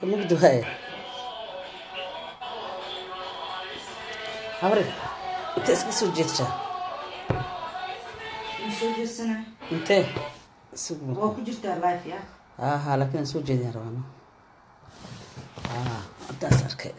mugdi waaye habri inta iska soo jeedsaa soo jeedsana intee isugu waa ku jirtaa life ya aha laakiin aan soo jeedin rabaano haddaas arkay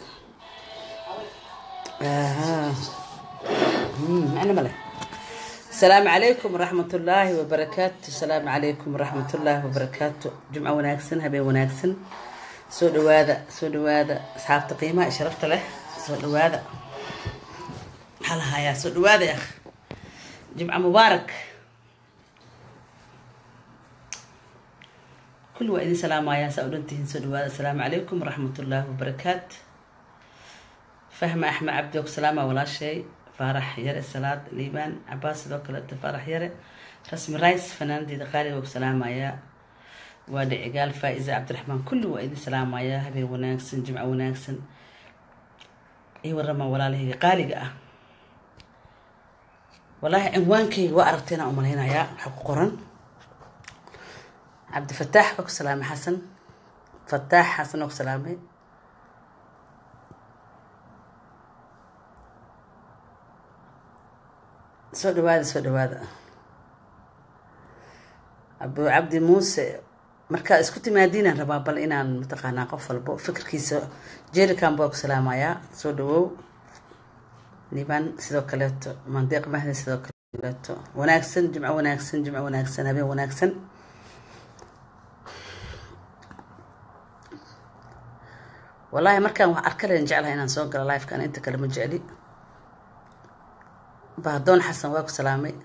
macna male asalaamu calaykum waraxmat ullaahi wabarakaatu asalaamu calaykum waraxmat ullaahi wabarakaatu jumco wanaagsan habeen wanaagsan soo dhawaada soo dhawaada asxaabta qiimaha iyo sharafta leh soo dhawaada maxaa la hayaa soo dhawaada ya jimco mubaarak كل وإذن سلام يا سأولنتهن سدواد السلام عليكم ورحمة الله وبركاته فهم أحمد عبدك سلامة ولا شيء فرح يرى الصلاة ليبان عباس ذوك فرح يرى رسم رايس فنان دي دقالي وسلام يا وادي قال فائزة عبد الرحمن كل وإذن سلام يا هبي وناكسن جمعة وناكسن إي ورما ولا له قالي والله عنوانكي وأرتنا أمرينا يا حق قرن عبد الفتاح بك سلامي حسن فتاح حسن بك سلامي soo dhawaada soo dhawaada abu cabdi muuse markaa isku timaadiinaan rabaa bal inaan mataqaanaa qof walbo fikirkiisa jerican baa ku salaamayaa soo dhawow liban sidoo kaleeto mandeeq mahdi sidoo kaleeto wanaagsan jimco wanaagsan jimco wanaagsan habeen wanaagsan wallaahi markaan wax arkalen jeclahay inaan soo galo lifekan inta kale ma jecli bahdoon xasan waa ku salaamay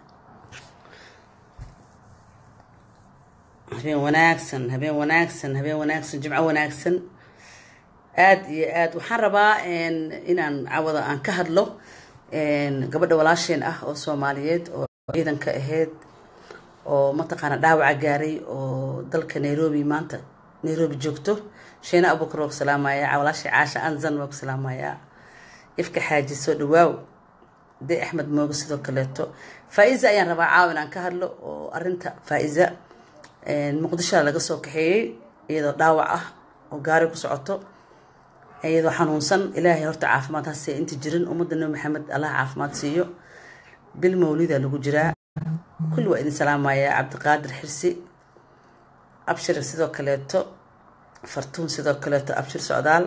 habeen wanaagsan habeen wanaagsan habeen wanaagsan jimco wanaagsan aada iyo aad waxaan rabaa inaan cawada aan ka hadlo gabadha walaasheen ah oo soomaaliyeed oo ciidanka ahayd oo mataqaana dhaawaca gaaray oo dalka nairobi maanta nairobi joogto sheena abuukar waa ku salaamayaa walaashay caasha anzan waa ku salaamayaa ifka xaaji soo dhawaaw de axmed mooge sidoo kaleeto faa-iza ayaan rabaa caaw inaan ka hadlo oo arinta faa-iza muqdishoa laga soo kaxeeyey iyadoo dhaawac ah oo gaari ku socoto iyadoo xanuunsan ilaahay horta caafimaad hase inta jirin ummadda nabi maxamed allah caafimaad siiyo bil mawlida lagu jiraa kulli waa idin salaamayaa cabdiqaadir xirsi abshir sidoo kaleeto fartuun sidoo kaleeto abshir socdaal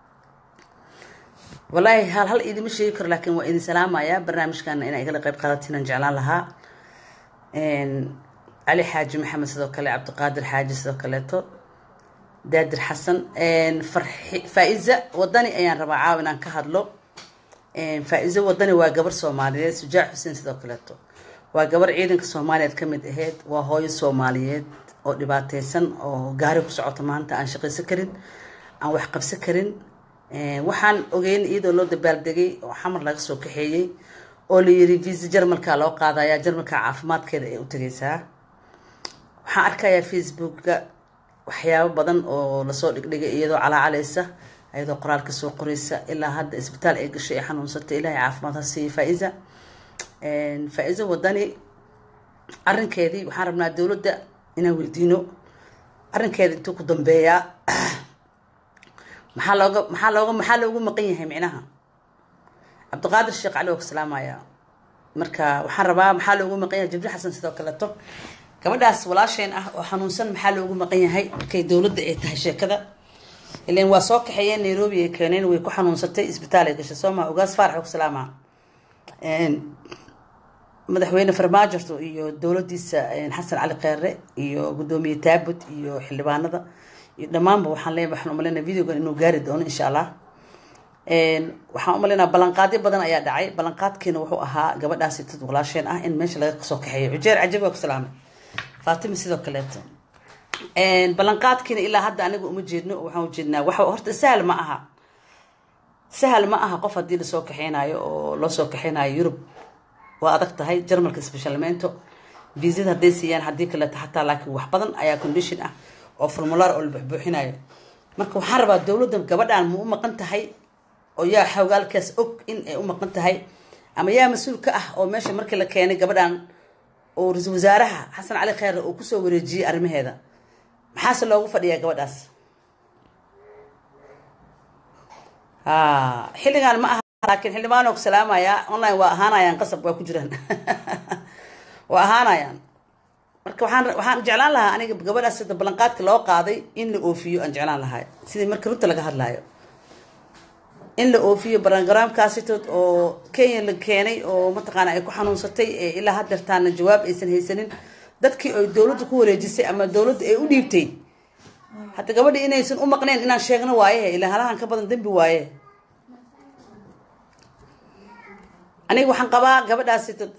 wallaahi hal hal idima sheegi karo laakiin waa idin salaamayaa barnaamijkana inaa igala qayb qaadatinaan jeclaan lahaa cali xaaji maxamed sidoo kale cabdiqaadir xaaji sidoo kaleeto daadir xasan faa-iza wadani ayaan rabaa caaw inaan ka hadlo faa-iza wadani waa gabar soomaaliyeed sujaac xuseen sidoo kaleeto waa gabar ciidanka soomaaliyeed ka mid aheyd waa hooyo soomaaliyeed oo dhibaateysan oo gaari ku socoto maanta aan shaqaysan karin aan wax qabsan karin waxaan ogeyn iyadoo loo dabaaldegay oo xamar laga soo kaxeeyey oo la yiri visa jarmalka loo qaadaya jarmalka caafimaadkeeda ay u tegeysaa waxaan arkayaa facebooka waxyaabo badan oo lasoo dhigdhigay iyadoo calaacalaysa iyadoo qoraalka soo qoreysa ilaa hadda isbitaal ay gashay ay xanuunsatay ilaahay caafimaad ha siiya faa-iza faa-iza wadani arrinkeedii waxaan rabnaa dowladda inaan weydiino arrinkeeda intuu ku dambeeyaa maxaa looga maxaa looga maxaa loogu maqan yahay micnaha cabdiqaadir sheekh cali waa ku salaamayaa marka waxaan rabaa maxaa loogu maqan yahay jibriil xasan sidoo kaleeto gabadhaas walaasheen ah oo xanuunsan maxaa loogu maqan yahay markay dowladda ay tahay sheekada ilan waa soo kaxeeyeen nairobi ay keeneen way ku xanuunsatay isbitaal ay gashay soo maa ugaas faarax waa ku salaamaa madaxweyne farmaajo iyo dowladiisa xasan cali kheere iyo gudoomiye taabut iyo xildhibaanada iyo dhammaanba waxaan leeyahay waxaan umaleynaa videogan inuu gaari doono insha allah waxaan umaleynaa ballanqaadyo badan ayaa dhacay ballanqaadkiina wuxuu ahaa gabadhaasi dad walaasheen ah in meesha laga soo kaxeeyo cujeer cajab waa ku salaamay faatima sidoo kaleeto ballanqaadkiina ilaa hadda aniga uma jeedno waxaan ujeednaa waxa horta sahal ma aha sahal ma aha qof haddii lasoo kaxeynayo oo loo soo kaxeynayo yurub waa adag tahay jarmalka specialmento viisada hadday siiyaan haddii kaleeto xataa laakiin wax badan ayaa condition ah oo formulaar oo la buxbuuxinayo marka waxaan rabaa dowladda gabadhan ma u maqan tahay oo yaa xogaalkaas og in ay u maqan tahay ama yaa mas-uul ka ah oo meesha markii la keenay gabadhan oo ra-iisul wasaaraha xasan cali kheyre uu kusoo wareejiyey arrimaheeda maxaase loogu fadhiyaa gabadhaas Ah, xilligan ma aha laakiin xildhibaan oo ku salaamaya online waa ahaanayaan qasab waa ku jiraan waa ahaanayaan marka waxaan waxaan jeclaan lahaa aniga gabadhaas sida ballanqaadka loo qaaday in la oofiyo aan jeclaan lahaa sidii marka runta laga hadlaayo in la oofiyo barogaraamkaasitood oo kenya la keenay oo mataqaana ay ku xanuunsatay ee ilaa haddeertaana jawaab aysan haysanin dadkii ay dowladda ku wareejisay ama dowladda ay u dhiibtay hadda gabadhi inaysan u maqneen inaan sheegno waaye ilaa halahan ka badan dembi waaye aniga waxaan qabaa gabadhaasi dad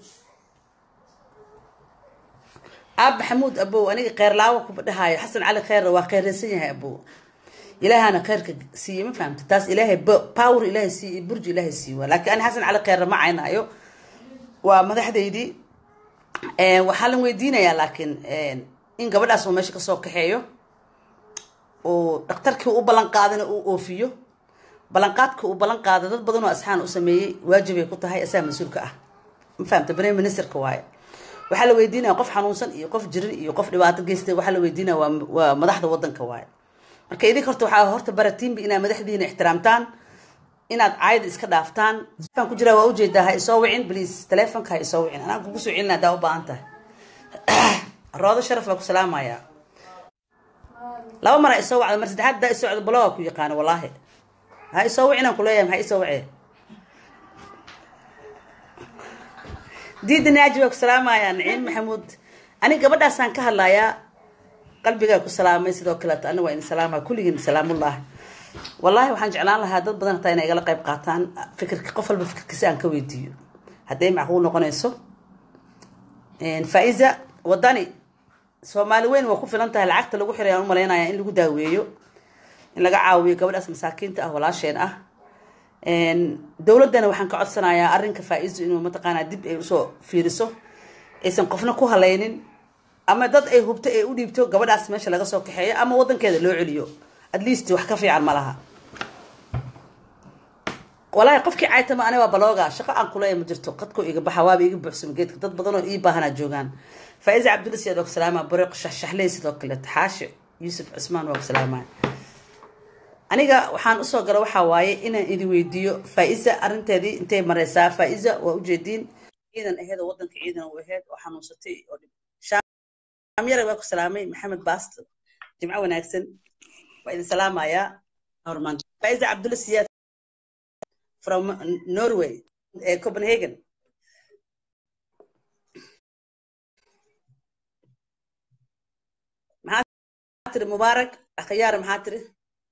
aab maxamuud abow aniga kheyrlaawo kuba dhahayo xasan cali kheyr waa kheyraysan yahay abow ilaahana kheyrka siiye ma fahamta taas ilaahay bo- power ilaahay siiye iyo burji ilaahay siiye waa laakiin ani xasan cali kheyr ma caynaayo waa madaxdaydii Een, waxaa la weydiinayaa laakiin een, in gabadhaas uu meesha kasoo kaxeeyo oo dhakhtarkii u ballan qaadana uu oofiyo ballanqaadka uu ballan qaada dad badan oo asxaan u sameeyey waajibay ku tahay asaa mas-uulka ah ma fahamta prime ministerka waaye waxaa la weydiinaya qof xanuunsan iyo qof jirin iyo qof dhibaato geystay waxaa la weydiinaya waa waa madaxda wadanka waaye marka idinka horta waxaa horta baratiinba inaad madaxdiina ixtiraamtaan inaad caayda iska dhaaftaan aan ku jiraa waa ujeedaa ha isoo wicin please telefonka ha isoo wicin anaan kugu soo celina hadaa u baahan tahay roodo sharaf baa ku salaamaya laba mar ha isoo wacda mar saddexaad hadaa isoo wacda baloga ku yaqaano wallaahi ha isoo wicinaan kuleeyahay maxaa isoo wicee diida naaji baa ku salaamaya naciim maxamuud aniga gabadhaasaan ka hadlayaa qalbigaa ku salaamay sidoo kaleeto aniga waa idin salaamaya kulligiin salaamullah wallaahi waxaan jeclaan lahaa dad badan hataa inay igala qayb qaataan fikirka qof walba fikirkiisa aan ka weydiiyo hadday macquul noqonayso faiza wadani soomaali weyn waa ku filan tahay lacagta lagu xiray aan u malaynaya in lagu daaweeyo in laga caawiyo gabadhaas masaakiinta ah walaasheen ah dowladdana waxaan ka codsanayaa arrinka faa-iisu inuu mataqaanaa dib ay usoo fiiriso aysan qofna ku halaynin ama dad ay hubto ay u dhiibto gabadhaas meesha laga soo kaxeeyo ama wadankeeda loo celiyo at least wax ka fiican ma laha walaahi qofkii caytama aniga waa balooga shaqo aan kuleeya ma jirto qadkoo iga baxa waaba iga buuxsama geedka dad badan oo ii baahanaa joogaan faiza cabdulla siyaad waa ku salaama bariiq shaxshaxley sidoo kale xaashi yuusuf cusmaan waa ku salaamaya aniga waxaan usoo gala waxaa waaye inaan idin weydiiyo faa-iza arrinteedii intay mareysaa faa-iza waa ujeediin ciidan aheed oo wadanka ciidan u aheyd oo xanuunsatay oo shaamyare waa ku salaamay maxamed baast jimco wanaagsan waa idin salaamayaa hormaan faiza cabdulla siyaad from norway ee copenhagen maxaa tiri mubaarak akhyaar maxaa tiri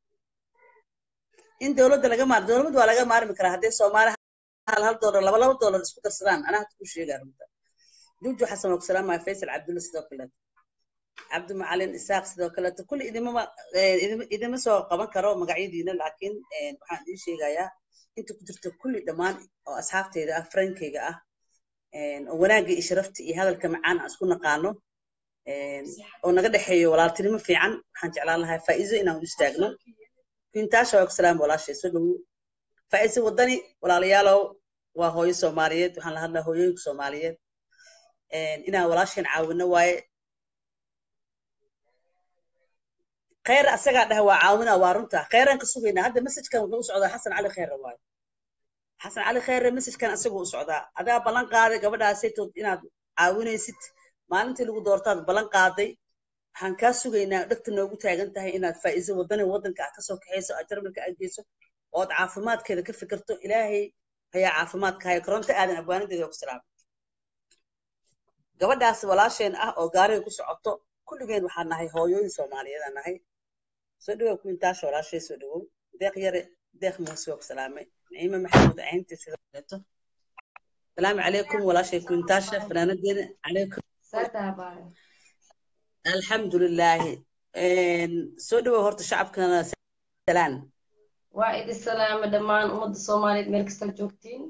in dowladda laga maar dowladda waa laga maarmi karaa haddii soomaali hal hal doolar laba laba doolar isku darsadaan anaa hadda ku sheegaa runta juju xasan waa ku salaamaya faysal cabdulla sidoo kaleeto cabdi macalin isaaq sidoo kaleeto kulli idimama idima soo qaban karo magacyadiina laakiin waxaan idiin sheegayaa inta ku jirta kulli dhammaan oo asxaabteyda ah frankeyga ah oo wanaagga iyo sharafta iyo hadalka macaan aan isku naqaano oo naga dhexeeyo walaaltinimo fiican waxaan jeclaan lahaa faa'iizo inaan u istaagno kintaasha waa ku salaam walaashay soo dhowo faa'iizo wadani walaalayaalow waa hooyo soomaaliyeed waxaan la hadlaa hooyooyinka soomaaliyeed inaan walaasheen caawino waaye kheyr asagaa dhaha waa caawina waa runta kheyraan ka sugaynaa hadda messajkan wuxuu u socdaa xasan cali kheyre waayo xasan cali kheyre messajkan asaguu u socdaa adaa ballan qaaday gabadhaasaytood inaad caawinaysid maalintii lagu doortaad ballan qaaday waxaan kaa sugaynaa dhegta noogu taagan tahay inaad faa'iizo wadani wadanka aad kasoo kaxayso aad jarmalka aad geyso ood caafimaadkeeda ka fikirto ilaahay ayaa caafimaadka haya koronto aadan abwaanideeda ku salaamay gabadhaas walaasheen ah oo gaariga ku socoto kulligeen waxaan nahay hooyooyin soomaaliyeedaan nahay soo dhawow kuintaasha walaashay soo dhawow deeq yare deeq muuse waa ku salaamay naciime maxamuud caynti sidoo kaleeto salaamu calaykum walaashay kuintaasha fanaanadeena calaykum alxamdulilaahi soo dhawow horta shacabkana salaan waa idin salaama dhammaan ummadda soomaaliyeed meel kasta joogtiin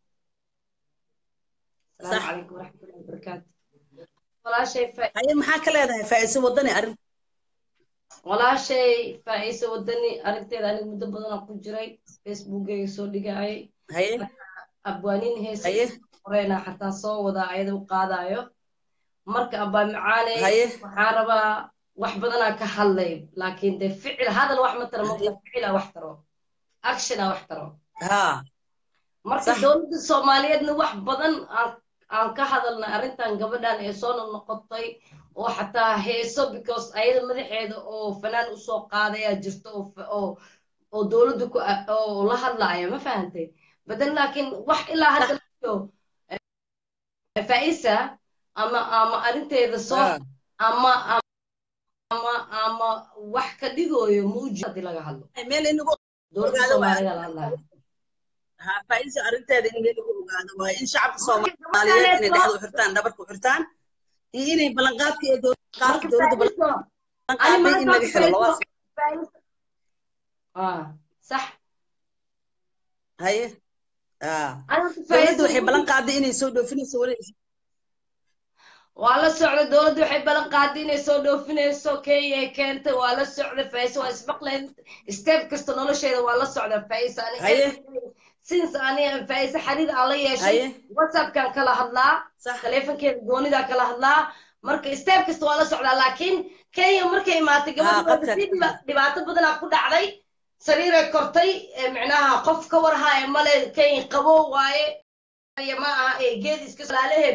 asalaamu calaykum waraxmatullahi wabarakaatu walaashay haye maxaa ka leedahay faa'iiso wadani arrin walaashay faa'iiso wadani arrinteeda aniga muddo badanaa ku jiray facebookeyga soo dhigayay haye abwaaniin heesa haye horeena xataa soo wadaa ayada u qaadayo marka abaa macaane haye waxaan rabaa wax badanaa ka hadlay laakiin dee ficil hadal wax ma tara marka ficila wax taro actiona wax taro ha marka Sax. dowladda soomaaliyeedna wax badan aan aan ka hadalnay arrintan gabadhan ee soo noqotay oo xataa heeso because ayada madaxeeda oo fanaan usoo qaadaya jirto oo fa- oo oo dowladda ku a- oo la hadlaaya ma fahantay badan laakiin wax ilaa hadda iyo faisa ama ama arrinteeda soo ha ama ama ama wax ka dhigooyo muuji haddii laga hadlo meel inagu dowladda Ogaada waa- soomaaliga la hadlaya ha faa'iiso arrinteeda in meel lagu ogaado waaye in shacabka soomaaliyeed inay dhexda u xirtaan dhabarka u xirtaan iyo inay ballanqaadka iyo dowladda qaadka dowladda ballanqaaday in laga xiro labadaas ah sax haye ha Aniga dowladda waxay Faiza- ballan qaaday inay soo dhoofinayso weli waa la socda dowladda waxay ballan qaaday inay soo dhoofinayso kenya ay keentay waa la socda faisa waa ismaqleen step kasta nolosheeda waa la socda faisa Haye. since ani faisa xariir aan la yeeshay Haye. whatsappkan kala hadlaa sax taleefankeeda goonidaa kala hadlaa marka step kasta waa la socdaa laakiin kenya markay imaatay gabadha qadka- waa si dhiba- dhibaato badanaa ku dhacday sariiray kortay ee micnaha qof ka warhaya male kenya qabo waaye ma aha ee geed iska laalaheed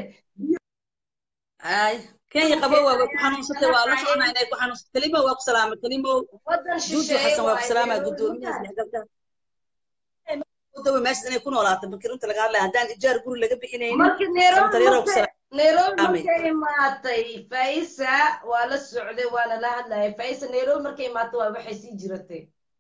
ay kenya qabo waa way ku xanuunsatay waa la soconaa inay ku xanuunsatay kelimo waa ku salaamay kelimo wadan juuju shisheeye xasan waa ku waaye. salaamaya guddoomiyaha isdhexgalka dawa meesha inay ku noolaato markii runta laga hadlaya haddaan ijaar guri laga bixinaynin marka nairobi Santareero ku markay- nairobi Amin. markay imaatay faisa waa la socday waana la hadlaya faisa nairobi markay imaatay waa waxay sii jiratay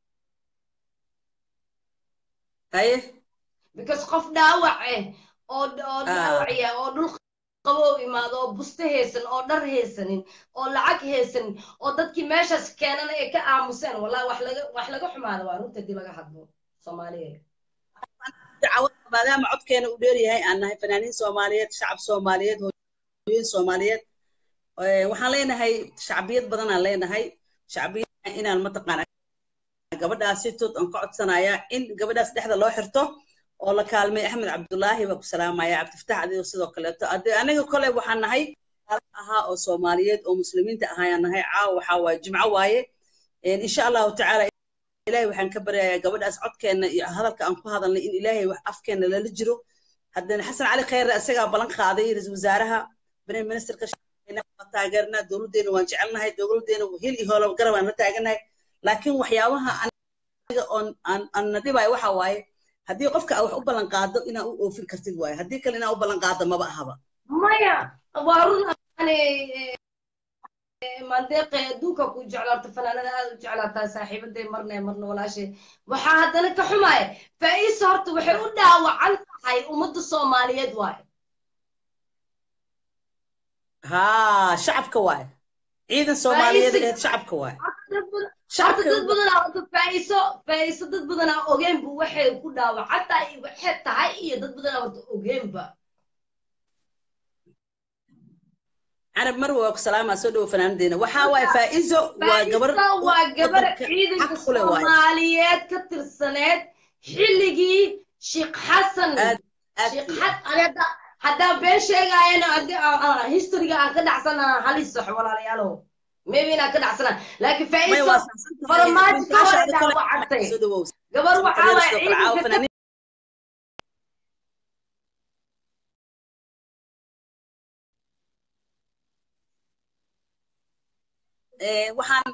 haye because qof dhaawac eh oo oo Ah. dhaawacya oo dhul qabow imaado oo buste haysan oo dhar haysanin oo lacag haysanin oo dadkii meeshaas keenana ay ka aamuseen wallahi wax laga wax laga xumaada waa runta hadii laga hadlo soomaaliyeed dacwad maadaama codkeena uu dheer yahay aan nahay fanaaniin soomaaliyeed shacab soomaaliyeed hooyooyin soomaaliyeed Eh, waxaan leenahay shacbiyad badanaan leenahay shacbiyad inaan mataqaana gabadhaas si tood aan ka codsanaya in gabadhaas dhexda loo xirto oo la kaalmay axmed cabdulaahi baa ku salaamaya cabdifataax adigo sidoo kaleeto ade anaga kole waxaan nahay ahaa oo soomaaliyeed oo muslimiinta ahaayaan nahay caawa waxaa waaye jimco waaye Eh, insha allahu tacaala ilaahay waxaan ka baryayaa gabadhaas codkeenna iyo hadalka aan ku hadalnay in ilaahay wax afkeenna lala jiro haddana xasan cali khayre isagaa ballan qaaday ra-iisul wasaaraha prime ministerka waa taageernaa dowladdeena waan jecelnahay dowladdeena hil iyo hoola garab aan la taagannahay laakiin waxyaabaha aniga oon aan aan na dhibaayo waxa waaye haddii qofka aa wax u ballan qaado inaa u oofin kartid waaye haddii kale inaa u ballan qaado maba ahaba maya waa run ani mandeeqe adduunka ku jeclaata fanaanada aad u jeclaataa saaxiibaday marna marna walaashay waxaa haddana ka xumaaya faa'iisa horta waxay u dhaawacan tahay ummadda soomaaliyeed waaye haa shacabka waaye ciidan soomaaliyeed Faa'iisi- aheed shacabka waaye horta dad badan- horta shacabka dad badanaa horta faa'iiso faa'iiso dad badanaa ogeenbu waxay ku dhaawacan tahay waxay tahay iyo dad badanaa horta ogeenba carab mar waa ku salaamaa soo dhowo fanaanadeena waxaa waaye faa'iizo waa gabar faa'iiso waa gabar wadanka ciidanka xaq ku leh waaye soomaaliyeed ka tirsaneed xilligii sheekh xasan aad aad sheekh iyo xad ani hadda haddaan been sheegaayana haddii aan- aan- historyga aan ka dhacsana halis sax walaalayaalow maybe inaan ka dhacsana laakiin may faa'iiso waa saxsan tahay farmaajo ka runtaasha hore adi kale dhaawacantay soo dhowow gabar waxaa Santareero waaya sidoo kale caawa ciidanka ka fanaaniin Eh, waxaan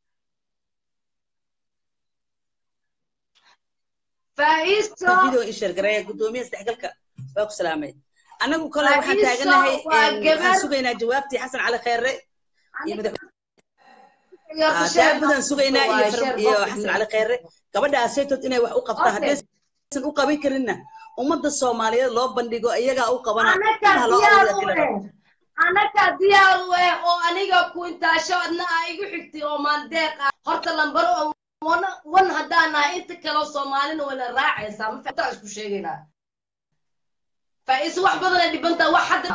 faa'iiso video in sheergareeya guddoomiyaha isdhexgalka waa ku salaamay anagu kole waxaan Faa'iiso taaganahay waa een, gabar- waxaan sugaynaa jawaabtii xasan cali khayre iyo madax Horta Ah, sheer daabadan sugaynaa iyo waaye, Far- sheer iyo boqol xasan cali khayre gabadhaas saytood inay wax u qabta Okay. haddaysan u qaban karinna ummadda soomaaliyeed loo bandhigo iyagaa u qabana anaka ha loo diyaar abuuro u kale. eh anaka diyaar u eh oo aniga ku intaasho adna aa igu xigtay oo maandeeq ah horta lambaro oo wan- wan haddaan nahay inta kaleo soomaalina wayna raacaysaa ma fataa isku sheegaynaa faa'iiso wax badan ay dhibantaa wax hadda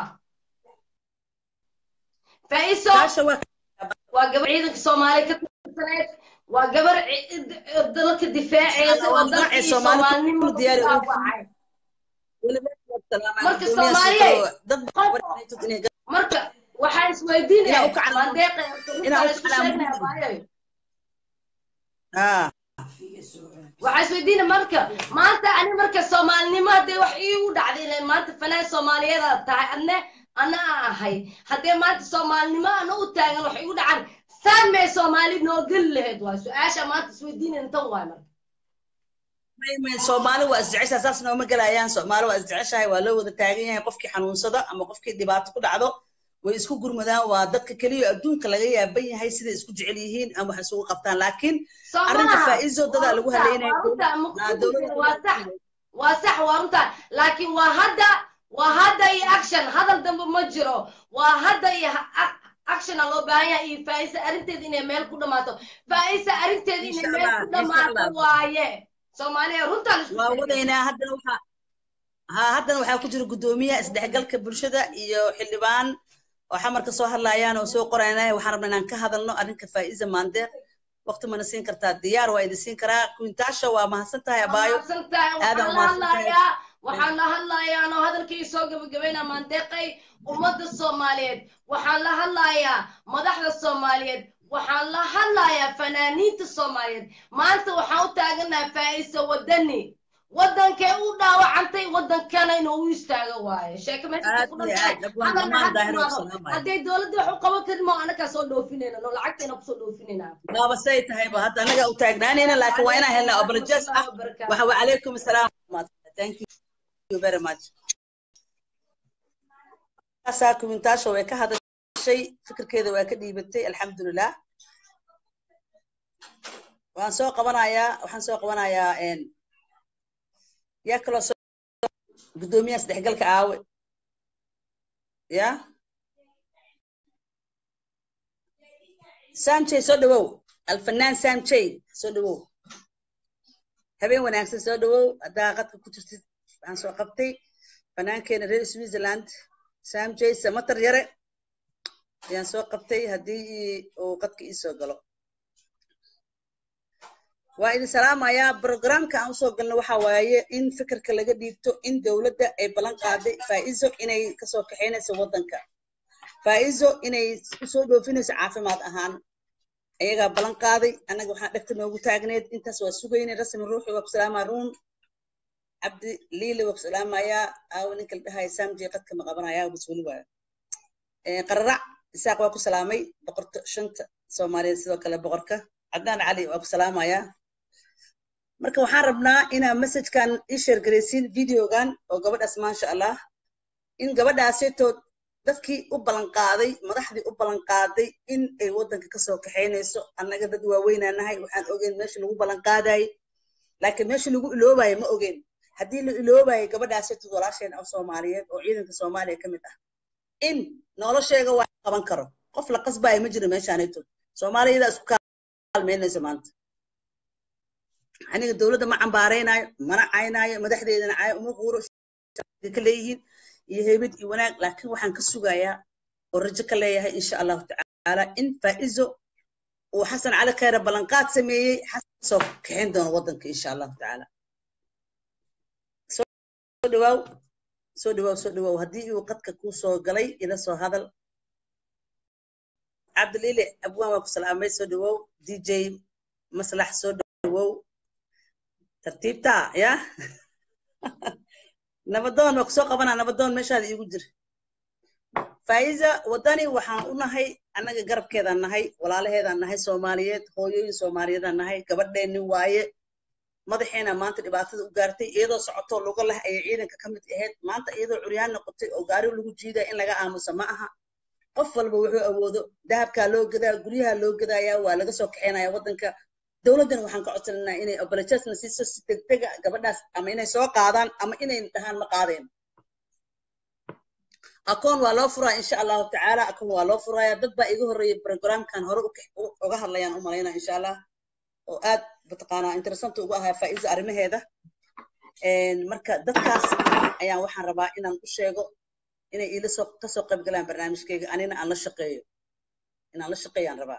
faa'iiso taasha waa waa gabar ciidanka soomaaliya ka tirsaneed waa gabar ci- dalka difaaceysa oo Waa dalka magacay iyo Soomaali soomaalinimo ku diyaari u yihiin. dhaawacay weliba waa salaamay Marka guddoomiyaha Soomaaliyeed, sidoo- dad badan saytood inay marka waxaan Inaa isweydiinaya u kacdo. maandeeqa Inaa u isku kacdo. sheegnaya baayayo ah waxaa isweydiina marka maanta ani marka soomaalinimo haddee wax iigu dhacday ileen maanta fanaan soomaaliyeed aad tahay adne ana a ahay haddee maanta soomaalinimo ana u taagan wax igu dhacan saan mee soomaali noo geli lahayd waay su-aasha maanta isweydiinayna tan waay marka soomaali waa isjeceshahay saas nooma gelayaan soomaali waa isjeceshahay waa loo wada taagan yahay qofkii xanuunsada ama qofkii dhibaato ku dhacdo way isku gurmadaan waa dadka keliya adduunka laga yaaban yahay siday isku jecel yihiin ama wax isugu qabtaan laakiin arrinta faa'iizo dadaa lagu haleynaya waa sax waa runtaa laakiin waa hadda waa hadda iyo action hadal dambe ma jiro waa hadda iyo actiona loo baahan yahay iyo faa'isa arrinteeda inay meel ku dhammaato faa'isa arrinteeda inay meel ku dhammaato waaye soomaaliya runtaan isku waa wadaynaa haddana waxaa ha haddana waxaa ku jira guddoomiyaha isdhexgalka bulshada iyo xildhibaan oo xamarka soo hadlayaan oo soo qoraynaya waxaan rabnaa inaan ka hadalno arrinka faa'iza maandeeq waqti mana siin kartaa diyaar waa idin siin karaa quintaasha waa mahadsan tahay abaayo aadan mahadsantahay waxaan la hadlayaa anoo hadalkii soo gabagabaynaa maandeeqay ummadda soomaaliyeed waxaan la hadlayaa madaxda soomaaliyeed waxaan la hadlayaa fanaaniinta soomaaliyeed maanta waxaan u taaganaha faa'isa wadani waddankee u dhaawacantay waddankana inuu u istaago waayo sheeko meesha ku dhantahayhadday dowladda wax u qaban karin moo anakaa soo dhoofinayna no lacagtayna kusoo dhoofinayna waaba say tahayba hadda anaga u taagnaanayna laakiin waa inaan helnaa obolojes ah waxa wa calaykum asalaam thank you very much kaasaa kumintaasha way ka hadashay fikirkeeda waa ka dhiibatay alxamdulilah waan soo qabanayaa waxaan soo qabanayaa yaa kaloo soo guddoomiyaha isdhexgalka aawe ya samjay soo dhawow alfanaan samjay soo dhawow habeen wanaagsan soo dhawow haddaa qadka ku jirtid waxaan soo qabtay fanaankeena reer switzerland samjay samatar yare ayaan soo qabtay haddii uu qadka ii soo galo waa idin salaamayaa programka aan usoo galno waxa waaye in fikirka laga dhiibto in dowladda ay ballan qaaday faa'izo inay kasoo kaxaynayso waddanka faa'izo inay usoo dhoofinayso caafimaad ahaan ayagaa ballan qaaday annaga waxaan dhegta noogu taagneed intaas waa sugaynay rasmi ruuxi waa ku salaamaa ruun cabdi liili waa ku salaamayaa aawo ninka la dhahaya samji qadka ma qabanaya bas weli waayo qararac isaaq waa ku salaamay boqorta shanta soomaaliyeed sidoo kale boqorka cadnaan cali waa ku salaamayaa marka waxaan rabnaa inaa messajkan ii sheergaraysiin videogan oo gabadhaas maasha allah in gabadhaaseetood dadkii u ballanqaaday madaxdii u ballanqaaday in ay waddanka kasoo kaxaynayso annaga dad waaweynaa nahay waxaan ogeyn meesha lagu ballanqaadayay laakiin meesha lagu iloobayo ma ogeyn haddii la iloobayo gabadhaaseetood walaasheen oo soomaaliyeed oo ciidanka soomaaliya ka mid ah in nolosheega waa qaban karo qof la qasbayo ma jiro meeshaanaytood soomaaliyada isku kaalmeynayso maanta aniga dowladda ma cambaaraynayo mana caynaayo madaxdeedana caayo uma quuro ka leeyihiin iyo heybad iyo wanaag laakiin waxaan ka sugayaa oo rajo ka leeyahay insha allahu tacaala in faa'izo uu xasan cali khayre ballanqaad sameeyey xasan soo kaxayn doono waddanka insha allahu tacaala soo dhawaaw soo dhawaaw soo dhawaaw haddii uu qadka kuu soo galay ila soo hadal cabdiliile abwaan waa ku salaamay soo dhawaaw dj maslax soo dhawaaw tartiibta ya nabadoon waa kusoo qabanaa nabadoon meeshaada iigu jir faa'iza waddani waxaan u nahay annaga garabkeedaan nahay walaalaheedaan nahay soomaaliyeed hooyooyin soomaaliyeedaan nahay gabadheennin waaye madaxeena maanta dhibaatada u gaartay iyadoo socotoo luga leh ayay ciidanka ka mid ahayd maanta iyadoo curyaan noqotay oo gaari lagu jiidaya in laga aamusa ma aha qof walba wuxuu awoodo dahabkaa loo gadaa guryaha loo gadayaa waa laga soo kaxaynaya waddanka dowladdana waxaan ka codsananaa inay obolajesna siiso si degdega gabadhaas ama inay soo qaadaan ama inay dhahaan ma qaadeen akoon waa loo furaa insha allahu tacaala akoon waa loo furaya dad baa iga horreeyay programkan hore uga hadlayaan u malaynaa insha allah oo aad mataqaanaa interessant ugu ahaa faa'iiza arrimaheeda marka dadkaas ayaan waxaan rabaa inaan u sheego inay iila soo kasoo qayb galaan barnaamijkayga anina aan la shaqeeyo inaan la shaqeeyaan rabaa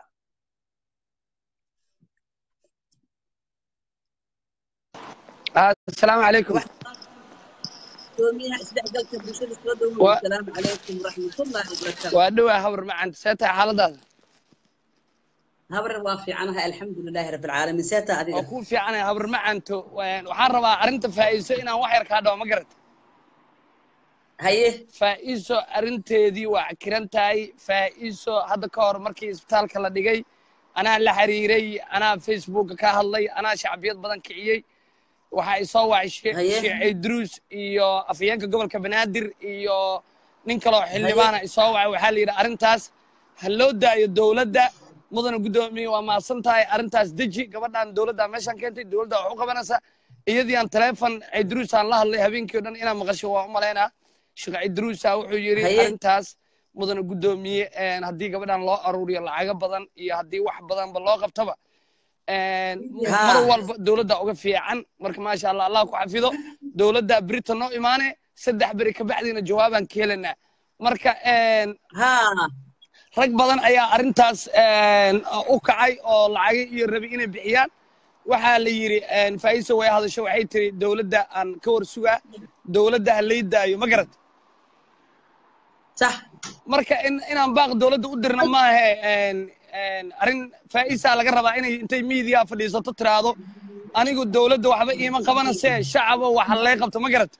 السلام عليكم دوميها isdhexgalka bulshada soo dhawow asalaamu calaykum waraxmatullaahi wabarakaatu waa dhowaa hawr macanta see tahay xaaladaada habar waa fiicanahay alxamdulilaahi rabbi alcaalamiin seeta waa adiga kuu fiicanaya habar macanto waxaan rabaa arrinta faa'iiso inaan wax yar kaa dhawo ma garata haye faa'iiso arrinteedii waa cakiran tahay faa'iiso hadda ka hor markii isbitaalka la dhigay anaa la xiriiray anaa facebooka ka hadlay anaa shacbiyad badan kiciyey waxaa isoo wacay Haye. sheecay druus iyo afhayeenka gobolka banaadir iyo nin kaloo xildhibaana isoo wacay waxaa la yidhi arrintaas ha loo daayo dowladda mudana guddoomiye waa mahadsan tahay arrintaas deji gabadhan dowladda meeshaan keentay dowladda wax u qabanaysa iyadii aan taleefon cidruus aan la hadlay habeenkii o dhan inaan maqasho waa u malaynaa sheekh cidruusa wuxuu yidhi Haye. arrintaas mudana guddoomiye een, haddii gabadhan loo aruuriyo lacago badan iyo haddii wax badanba loo qabtaba een, Ha. mar walba dowladda uga fiican marka maasha allah allah ku xafido dowladda berita noo imaane saddex beri kabacdiina jawaabaan ka helanaa marka een, ha rag badan ayaa arrintaas een, u kacay oo lacago iyo rabi inay bixiyaan waxaa la yidhi een, faa'iiso way hadasho waxay tiri dowladda aan ka war sugaa dowladda ha lay daayo ma garat sax marka in inaan baaq dowladda u dirna maahe een, een, arrin faa'iisaa laga rabaa inay intay miidiya fadhiisato tiraahdo anigu dowladda waxba iima qabanase shacaba waxa lay qabto ma garat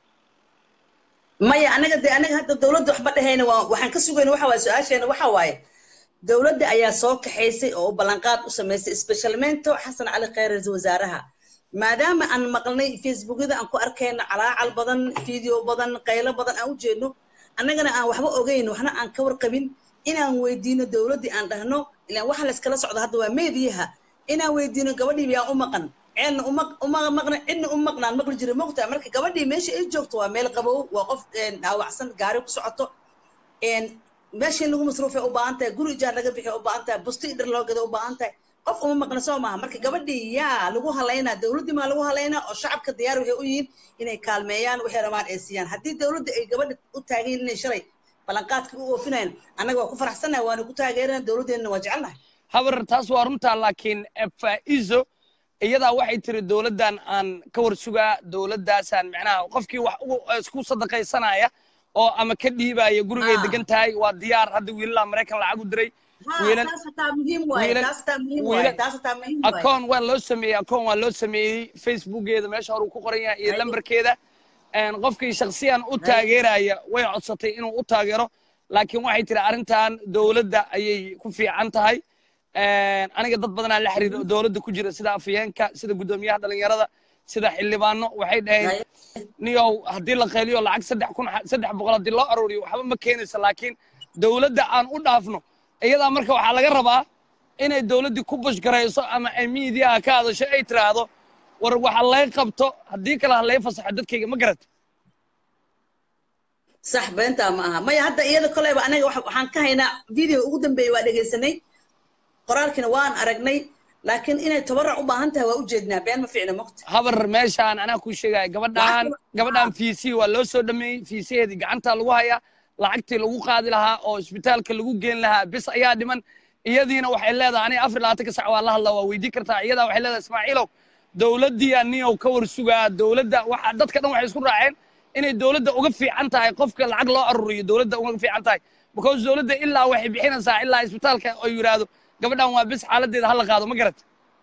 maya anaga de anaga hadda dowladda waxba dhehayna waa waxaan ka sugayna waxa waaye su-aasheena waxa waaye dowladda ayaa soo kaxaysay oo ballanqaad u samaysay specialmento xasan cali khayr ra-iisul wasaaraha maadaama aan maqlnay facebookyada aan ku arkayno calaacal badan video badan qaylo badan aan u jeedno annagana aan waxba ogeyn waxna aan ka warqabin inaan weydiino dowladdii aan dhahno ilaan waxa layskala socdo hadda waa meediyaha inaan weydiino gabadhii yaa u maqan ceelna uma uma maqna cidna u maqnaan maqli jira moogtaa marka gabadhii meesha ay joogto waa meel qabow waa qof een, dhaawacsan gaari ku socoto een, meesha in lagu masruufay u baahan tahay guri ijaar laga bixiy u baahan tahay busti dhar loo gada u baahan tahay qof uma maqna soo maaha marka gabadhii yaa lagu halaynaa dowladdii maa lagu halaynaa oo shacabka diyaar waxay u yihiin inay kaalmeeyaan waxay rabaan ay siiyaan haddii dowladda ay gabadha u taagayin inay shalay ballanqaadkii u oofinayaan annaga waa ku faraxsannahay waana ku taageerana dowladdeenna waa jecelnahay habar taas waa runtaa laakiin eh, faa'iiso iyadaa waxay tiri dowladdan aan ka war sugaa dowladdaasaan macnaha qofkii wax ugu isku sadaqaysanaya oo ama ka dhiibaya gurigay Ah. degan tahay waa diyaar hadda wiilalaa maraykan lacag u diray wiilal taas hataa muhiim waaye wiilal- taas hataa muhiim waaye wiilal- taas hataa muhiim waaye akoon waa loo sameeyey akoon waa loo sameeyey facebookeeda meesha hore uu ku qoran yahay iyo Haye. lambarkeeda een, qofkii shaksiyan u taageeraya way codsatay inuu u taageero laakiin waxay tiri arrintan dowladda ayay ku fiican tahay een, aniga dad badanaa la xiriira oo dowladda ku jira sida afhayeenka sida guddoomiyaha dhalinyarada sida xildhibaano waxay dhaheen Haye. niyow haddii la qayliyo lacag saddex kun saddex boqol haddii loo aruuriyo waxba ma keenaysa laakiin dowladda aan u dhaafno iyadaa marka waxaa laga rabaa inay dowladdii ku bushgarayso ama ay miidiyaha ka hadasho ay tiraahdo war waxa lay qabto haddii kale ha lay fasaxo dadkayga ma garat sax beentaa ma aha maya hadda iyada koleyba anaga waxa- waxaan ka haynaa video ugu dambeeyey waa dhegaysanay qoraalkiina waan aragnay laakiin inay tabarruc u baahan tahay waa u jeednaa been ma fiicna mogta habar meeshaan anaa kuu sheegaya gabadhaan gabadhaan fiisi waa loo soo dhameeyey fiisaheedii gacantaa lagu hayaa lacagtii lagu qaadi lahaa oo isbitaalka lagu geen lahaa bis ayaa dhiman iyadiina waxay leedahay aniga afar iyo labaatanka sac waa la hadlaa waa weydii kartaa iyadaa waxay leedahay ismaaciilow dowladdii aniyow ka war sugaa dowladda waxa dadka dhan waxay isku raaceen inay dowladda uga fiican tahay qofka lacag loo aruriyo dowladda uga fiican tahay because dowladda ilaa waxay bixinaysaa ilaa isbitaalka oo yidhaahdo gabadhan waa bis xaaladeeda hala qaado ma garat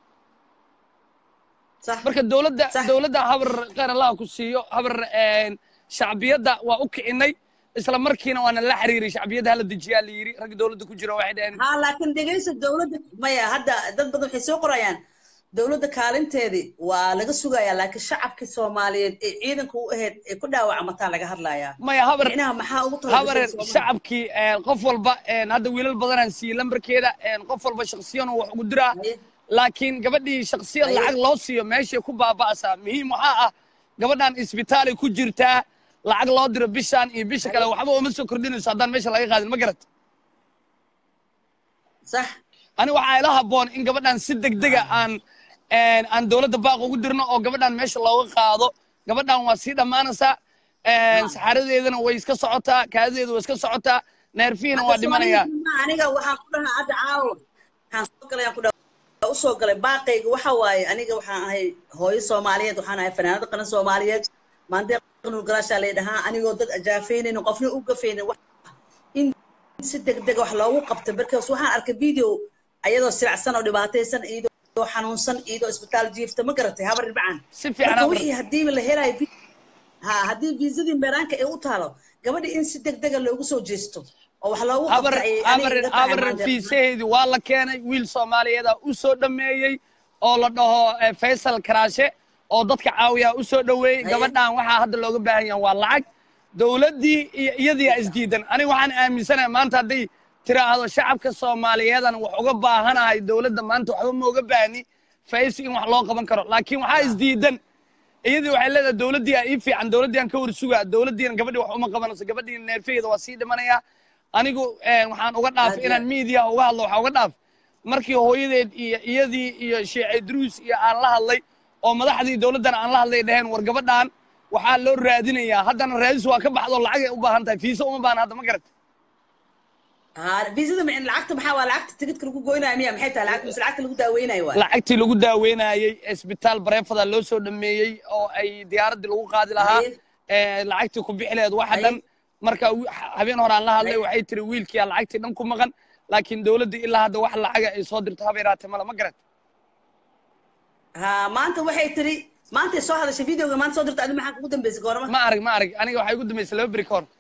sax marka dowladda Sax. dowladda habar khayr allah ku siiyo habar een, shacbiyadda waa u kicinay isla markiina waana la xiriiray shacbiyadda hala dejiyaa la yidhi ragga dowladda ku jira waxay dhaheen ha laakiin dhegaysa dowladda maya hadda dad badan waxay soo qorayaan dowladda kaalinteedii waa laga sugayaa laakiin shacabkii soomaaliyeed ee ciidanka u ahayd ee ku dhaawacmataa laga hadlayaa maya habar micnaha maxaa ugu habar talagashay shacabkii een, qof walba een, hadda wiilal badanaan siiyey lambarkeeda een, qof walba shaksiyan uu wax ugu diraa Haye. laakiin gabadhii shaksiyan Haye. lacag loo siiyo meeshay ku baaba'asaa muhiim waxaa ah gabadhan isbitaalay ku jirtaa lacag loo diro bishaan iyo bisha kale waxba uma soo kordhinayso haddaan meesha laga qaadin ma garat sax ani waxaa ila habboon in gabadhan si degdega aan een, aan dowladda baaq ugu dirno oo gabadhan meesha looga qaado gabadhan waa sii dhammaanaysaa een, saxaaradeedana way iska socotaa kaadadeeda way iska socotaa neerfihiina waa dhimanayaa aniga waxaan ku dhahaa hadda caawa waxaan soo galay aan ku dhahaa usoo galay baaqayga waxa waaye aniga waxaan ahay hooyo soomaaliyeed waxaan ahay fanaanada qaran soomaaliyeed maandeeq nuur galaashaa lay dhahaa anigoo dad ajaafeynaynin qofna u gafaynin wax in si degdeg wax loogu qabto markaas waxaan arkay video ayadoo silacsan oo dhibaataysan iyadoo xanuunsan iyadoo isbitaal jiifta ma garatay habar ribcaan si fiican marka habar wixii hadiiba la helayo vi- ha haddii viisadii meeraanka ay u taalo gabadha in si degdega loogu soo jeesto oo wax loogu habar qabta ay habar aniga iga tahay habar maanta. fiisaheedii waa la keenay wiil soomaaliyeed ah u soo dhameeyey oo la dhaho eh, faysal karaashe oo dadka caawiya u soo dhoweeyey Haye. gabadhan waxaa hadda looga baahan yahay waa lacag dowladdii iyo iyadii aa isdiidan aniga waxaan aaminsanahay maanta hadday tiraahdo shacabka soomaaliyeedan wax uga baahanahay dowladda maanta waxba ma uga baahni faysi in wax loo qaban karo laakiin waxaa isdiidan iyadii waxay leedahay dowladdii aa ii fiican dowladdii aan ka warsugaa dowladdiina gabadhii wax uma qabanayso gabadhii neerfeeda waa sii dhimanaya anigu eh, waxaan uga dhaaf Aad inaan iyo- media uga hadlo waxaa uga dhaaf markii hooyadeed iyo iyadii iyo sheekh idruus iyo aan la hadlay oo madaxdii dowladdan aan la hadlay dhaheen war gabadhan waxaa loo raadinayaa haddana raadis waa ka baxdo lacagay u baahan tahay fiisa uma baahan hadda ma garat ha viisada ma- lacagta maxaa waa lacagta tigidka lagu goynayo miya maxay tahay lacagta mise lacagta lagu daaweynayo waa lacagtii lagu daaweynayey isbitaal bareefada loo soo dhameeyey oo ay diyaaraddii lagu qaadi lahaa Haye. ee, lacagtii ku bixi laheed waxa Haye. dhan marka wi- habeen hore aan la hadlay Haye. waxay tiri wiilkiyaa lacagtii dhan ku maqan laakiin dowladdii ilaa hadda wax lacaga ay soo dirto haba yaraatee male ma garat ha maanta waxay tiri maantay soo hadashay videoga maanta soo dirta adi maxaa kugu dambeysay goorma ma arag ma arag aniga waxay igu dambaysay laba beri ka hor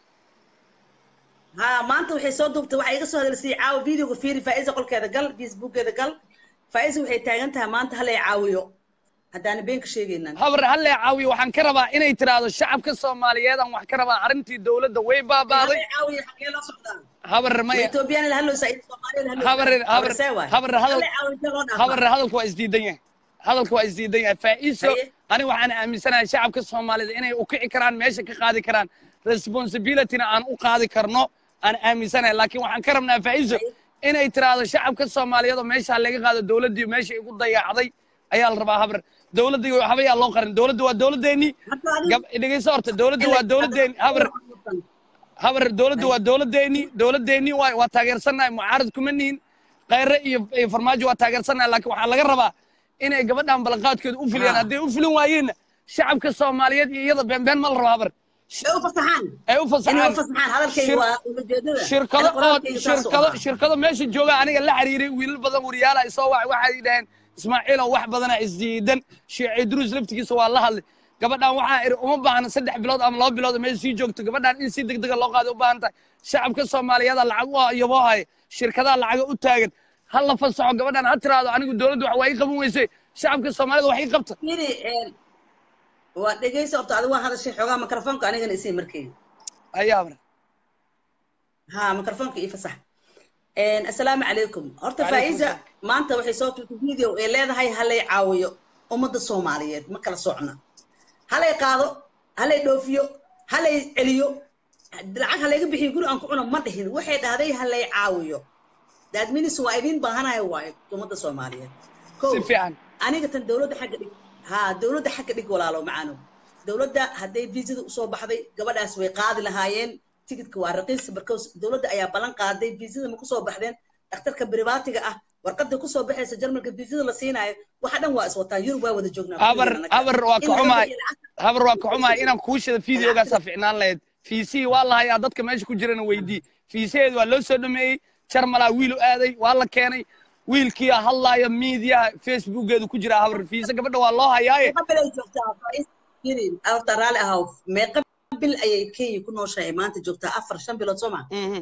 ha maanta waxay soo duubtay waxay iga soo hadalsay caawa videoga fiiri faa'iisa qolkeeda gal facebookeeda gal faa'iisa waxay taagan tahay maanta halay caawiyo haddaana been ka sheegaynaan habar halle caawiyo waxaan ka rabaa inay tiraahdo shacabka soomaaliyeed aan wax ka rabaa arrintii dowladda way baabaaday halay caawiyo xagee loo socdaa habar maya etoobiyaan la hadloosa soomaaliya la habar habar habar hadal halay caawiyo intee loo habar dhaafaa hadalku waa isdiidan yahay hadalku waa isdiidan yahay faa'iiso Haye. aniga waxaan aaminsanahay shacabka soomaalida inay u kici karaan meesha ka qaadi karaan responsibilityna aan u qaadi karno aan aaminsanahay laakiin waxaan ka rabnaa faa'iiso Haye. inay tiraahdo shacabka soomaaliyeed oo meesha laga qaado dowladdii meesha igu dayacday ayaa la rabaa habar dowladdii waxba yaa loo qarin dowladda waa dowladdeennii Hadda adiga- gab dhegeyso horta dowladda waa dowladdeeni habar habar dowladda waa dowladdeeni dowladdeeni waay waa taageersannahay mucaarad kuma nihin khayre iyo iyo farmaajo waa taageersannahay laakiin waxaa laga rabaa inay gabadhan ballanqaadkeeda u fuliyaan Ah. hadday u fulin waayeenna shacabka soomaaliyeed iyo iyada beenbeen ma la rabo habar ay u fasaxaan ay u inay u fasaxaan fasaxaan hadalkayga Shir- waa ujeedada shirkado Ani qoraalkayga oo saas u shirkado ahaa. shirkado meesha jooga aniga la xiriiray wiilal badan wariyaala ay soo wacay waxay dhaheen ismaaciilow wax badana isdiidan sheekh idruus laftigiisa waa la hadlay gabadhan waxaa iri uma baahna saddex bilood ama laba bilood meel sii joogto gabadhan in si degdega loo qaado u baahan tahay shacabka soomaaliyeeda lacag u iyaboo haya shirkadaha lacaga u taagan ha la fasaxo gabadhan ha tiraahdo anigu dowladda wax waa ii qaban weysay shacabka soomaalida wax ii qabta Fiiri, een, waa dhegeysa horta adiga waa hadashay xoogaa mikrofoonka anigana isii markayga ayaa habar ها ميكروفونك إيه فصح إن السلام عليكم هرتا عليكم فايزة السلام. ما أنت وحي صوت فيديو إيه ليه هاي هلا يعاويو أمد الصوماليات ما كلا صعنا هلا يقاضو هلا يدوفيو هلا يعليو العك هلا يقبح يقولوا أنكم أنا ما دهين واحد هذا هلا يعاويو ده أدمين سوايدين بهنا وايد أمد الصوماليات si fiican aniga tan dowladda xagga dhig ha dowladda xagga dhig walaalo macaano dowladda hadday viisada usoo baxday gabadhaas way qaadi lahaayeen tigidka waa raqiis barkows dowladda ayaa ballan qaaday viisada ma kusoo baxdeen dhakhtarka beribaatiga ah warqada kusoo baxaysa jarmalka viisada la siinaayo waxa dhan waa iswataa yurub waa wada joognaa habar kulligeena. habar waa In ka laga xumahay bixiyo lacagta- habar waa ka xumahay inaan kuu shida fideogaasaa ficnaan lahayd fiisihii waa la hayaa dadka meesha ku jirana weydii fiisaheedu waa loo soo dhameeyey jarmalaa wiil u aaday waa la keenay wiilkiia hadlaaya miidiyaha facebookeedu ku jira habar fiise gabadha waa loo hayaaye meeqa bil ay joogtaa Faiz? Yiri, horta raalli ahaw meeqa bil ayay kenya ku nooshahay maanta joogtaa afar shan bilood soo maa Mhm.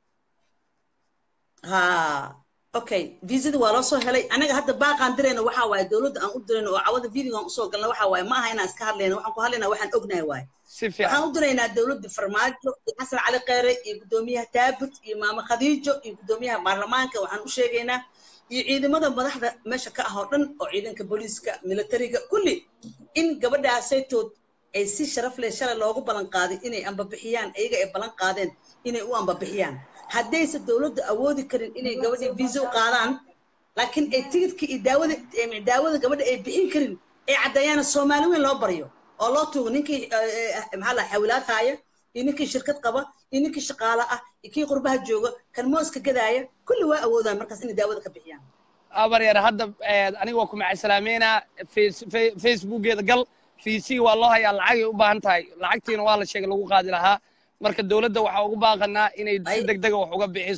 ha okay viisada waa loo soo helay anaga hadda baaqaan dirayna waxaa waaye dowladda aan u dirayna oo cawada videogaan usoo galna waxaa waaye ma aha inaan iska hadlayna waxaan ku hadlaynaa waxaan ognahay waaye si waxaan fiican u diraynaa dowladda farmaajo iyo xasan cali kheyre iyo guddoomiyaha taabut iyo maamo khadiijo iyo guddoomiyaha baarlamaanka waxaan u sheegaynaa iyo ciidamada madaxda meesha ka ah oo dhan oo ciidanka booliiska militariga kulli in gabadhaasaytood ay si sharaf leh shalay loogu ballan qaaday inay ambabixiyaan iyaga ay ballan qaadeen inay u ambabixiyaan haddayse dowladda awoodi karin inay gabadhii viisa u qaadaan laakiin ay tigidka iyo daawada eh, daawada gabadha ay bixin karin ay caddeeyaana soomaali weyn loo baryo oo loo tuugo ninkii eh, eh, maxaa la xawilaad haaya iyo ninkii shirkad qaba iyo ninkii shaqaale ah iyo kii qurbaha jooga kan mooska gadaaya kulli waa awoodaan markaas inay daawada ka bixiyaan abar yar hadda eh, aniga waa ku macasalaameynaa Face- Fe- facebookeeda gal fiisihii waa loo hayaa lacagay u baahan tahay lacagtiina waa la sheegay lagu qaadi lahaa marka dowladda waxaa ugu baaqanaa inay si Ay. degdega wax uga bixiso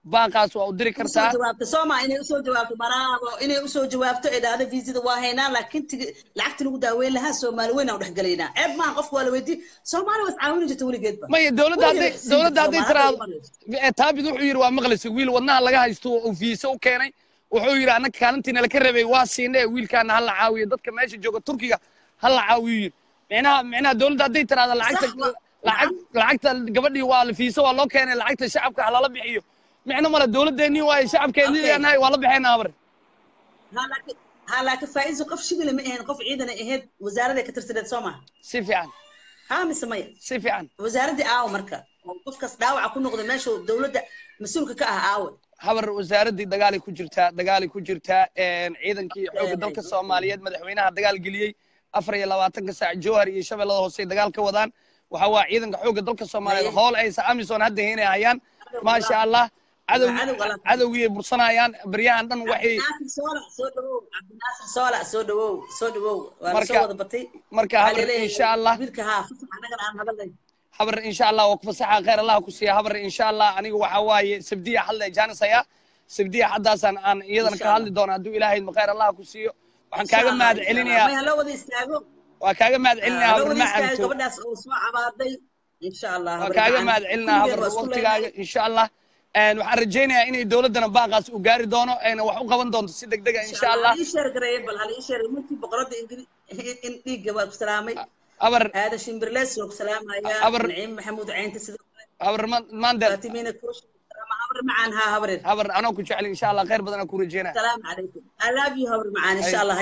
baaqaas waa u diri usoo kartaa jawaabto sooma inay usoo jawaabto baraabo inay usoo jawaabto ee dhahdo viisada waa haynaa laakiin tigi lacagti lagu daaweyn lahaa soomaali weyn aan dhex gelaynaa ceeb maaha qofka waa la weydii soomaali was caawini jirta weligeedba maya dowladda hadday Weligeed sii dowladda jirta, hadday Soomaali tiraahdo hadda uma Eh, taabid wuxuu yidhi waa maqlaysa wiil wadnaha laga haysto uu fiise u keenay wuxuu yidhi annaga kaalintiina laka rabay waa siinay wiilkaana hala caawiyo dadka meesha jooga turkiga hala caawiyo yidhi micnaha micnaha dowladda hadday tiraahdo lacagta Sax wa- lacag lacagta gabadhii waa la fiise waa loo keenay lacagta shacabka halala bixiyo micno male dowladdeenii waaye shacabkeennii Okay. nahay waa la bixaynaa abar ha laakiin ha laakiin faa'iiso qof shibile ma ahayn qof ciidan ay ahayd wasaaraday ka tirsaneed soo maha si fiican ha mise maya si fiican wasaaradii aawo marka oo qofkaas dhaawaca ku noqda meesha dowladda mas-uulka ka ah aawe habar wasaaraddii dagaalay ku jirtaa dagaalay ku jirtaa een, ciidankii xoogga dalka soomaaliyeed madaxweynaha dagaal geliyey afar iyo labaatanka saac jowhar iyo shabeellada hoose dagaal ka wadaan waxa waa ciidanka xoogga dalka soomaaliyeed Haye. howl aysa amison hadda haynay hayaan maasha allah cadow Cadow Allah. cadowgii ay bursanayaan baryahan dhan waxay cabdinaasir soola soo dhawow cabdinaasir soola soo dhawow soo dhawow waa la Marka- soo wada batay marka Waxaa habar leeleeyahay insha allah wiilka haa fasax annagana aan hadalnay habar insha allah waa ku fasaxa khayr allah ku siiya habar insha allah aniga waxa waaye sabdiya hadla jaanisaya sabdiya haddaasaan aan iyadana Insha ka hadli doona hadduu ilaahay khayr allah ku siiyo waxaan kaaga mahad celinayaa may haloo wada istaago waa kaaga mahad celinayaa haloo habar wada istaago macanto gabadhaas oo soo cabaaday insha allah waa habar kaaga macaan. mahad celinaa Kulligeen habar waa isku waqtigaaga leenahay. insha allah Een, waxaan rajaynayaa inay dowladdana baaqaas u gaari doono ayna wax u qaban doonto si deg dega insha allah hal ii sheer gareeye bal hal ii sheer markii boqoradda ingiri in dhiigga waa ku salaamay habar aadan shimbirlees waa ku salaamayaa Abar- naciim maxamuud caynta sidoo kale habar ma- maandel faatimiina kurush habar macaan haa habareer habar anoo ku jecel insha allah khayr badanaa ku rajaynaya السلام عليكم I love you habar macaan insha allah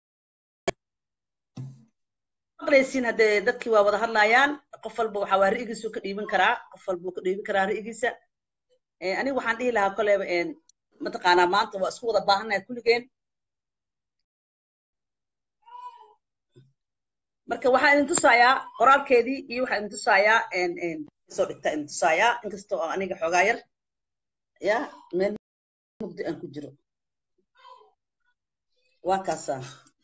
maqlaysiin haddee dadkii waa wada hadlayaan qof walba waxaa waa ri'igiisu ka dhiibin karaa qof walba wuu ka dhiibin karaa ri'igiisa Eh, aniga waxaan dhihi lahaa koleba een, mataqaanaa maanta waa isku wada baahannahay kulligeen marka waxaan idin tusayaa qoraalkeedii iyo waxaan idin tusayaa een, een, soo dhigta idin tusayaa inkastoo oo aniga xoogaa yar ya meel mugdi aan ku jiro waa kaasaa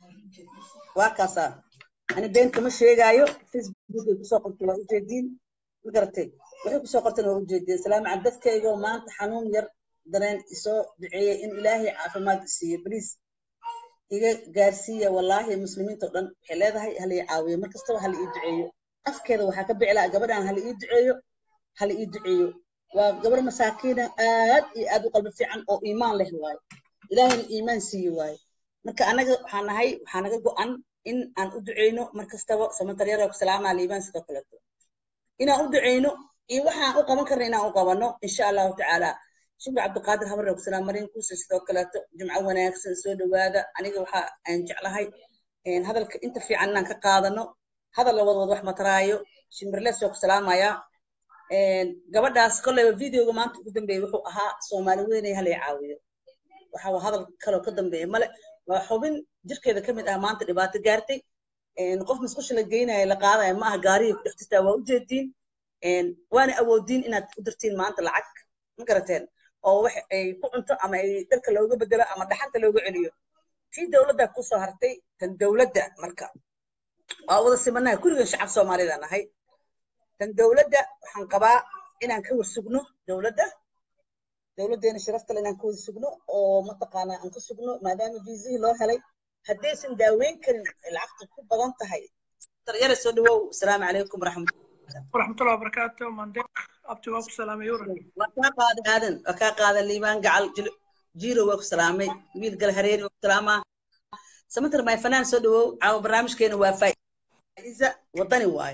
waa kaasaa ani been kama sheegaayo facebookay kusoo qortay waa ujeediin ma garatay waxay kusoo qorteen waa ujeediin salaamu cala dadkaygoo maanta xanuun yar dareen isoo duceeyey in ilaahay caafimaad siiyo baliis iga gaarsiiya wallaahi muslimiinta oo dhan waxay leedahay hala ii caawiyo mar kastaba hala ii duceeyo afkeeda waxaa ka bici lahaa gabadhan hala ii duceeyo hala ii duceeyo waa gabar masaakiina aad iyo aad u qalbi fiican oo iimaan leh waaye ilaahayna iimaan siiyo waaye marka anaga waxaa nahay waxaa naga go'an in aan u duceyno mar kastaba samataryaraa ku salaamaa liibaan sidoo kaleeto inaan u duceyno iyo waxaan u qaban karna inaan u qabano insha allahu tacaala shukri cabdiqaadir habarre ku salaam marin kuusa sidoo kaleeto jumco wanaagsan soo dhowaada aniga waxa aan jeclahay een, hadalka inta fiican inaan ka qaadano hadal la wadwad wax mataraayo shimbirles waa ku salaamayaa een, gabadhaas kolleyba videoga maanta ugu dambeeyey wuxuu ahaa soomaali weynay halay caawiyo waxa waa hadal kaloo ka dambeeya male waa xubin jirkeeda ka mid ah maanta dhibaato gaartay een, qof musqusha la geynayo la qaadaya ma aha gaariga ku dhex jirtaa waa ujeediin een, waana awoodiin inaad u dirtiin maanta lacag ma garateen oo wax ay ku cunto ama ay dharka looga bedelo ama dhaxanta looga celiyo tii dowladda kusoo hartay tan dowladda marka waa wada simanahay kurigan shacab soomaalida nahay tan dowladda waxaan qabaa inaan ka warsugno dowladda dowladdeena sharafta leh inaan ka wada sugno oo mataqaanaa aan ka sugno maadaama viisihii loo helay haddaysan daaweyn karin ay lacagta ku badan tahay daryare soo dhawow asalaamu calaykum waraxmat ورحمة الله وبركاته مندق أبتي واكو سلام يورا waa kaa qaaday aadan waa kaa qaaday liibaan gacal Jil- jiiro waa ku salaamay wiil gal hareeri waa ku salaamaa samatar may fanaan soo dhawow caawa barnaamijkeena waa faa'iisa wadani waaye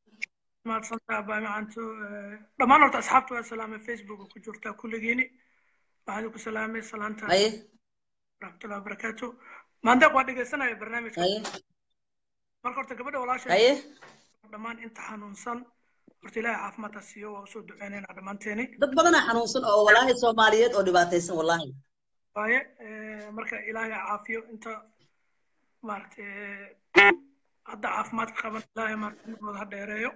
ما تصنع أبا معنتو دمان ورت أصحابتو السلام فيسبوك وكجورتا كل جيني وهذا سلامي سلامتا haye ورحمة الله وبركاته مندق وادق سنة برنامج haye marka horta gabadha walaashay haye dhammaan inta xanuunsan horta ilaahay caafimaadka siiyo waa usoo duceynaynaa dhammaanteeni dad badanaa xanuunsan oo walaahi soomaaliyeed oo dhibaataysan wallaahi waaye marka ilaahay caafiyo inta maaragtay hadda caafimaadka qaban ilaahay maaragtay ha dheereeyo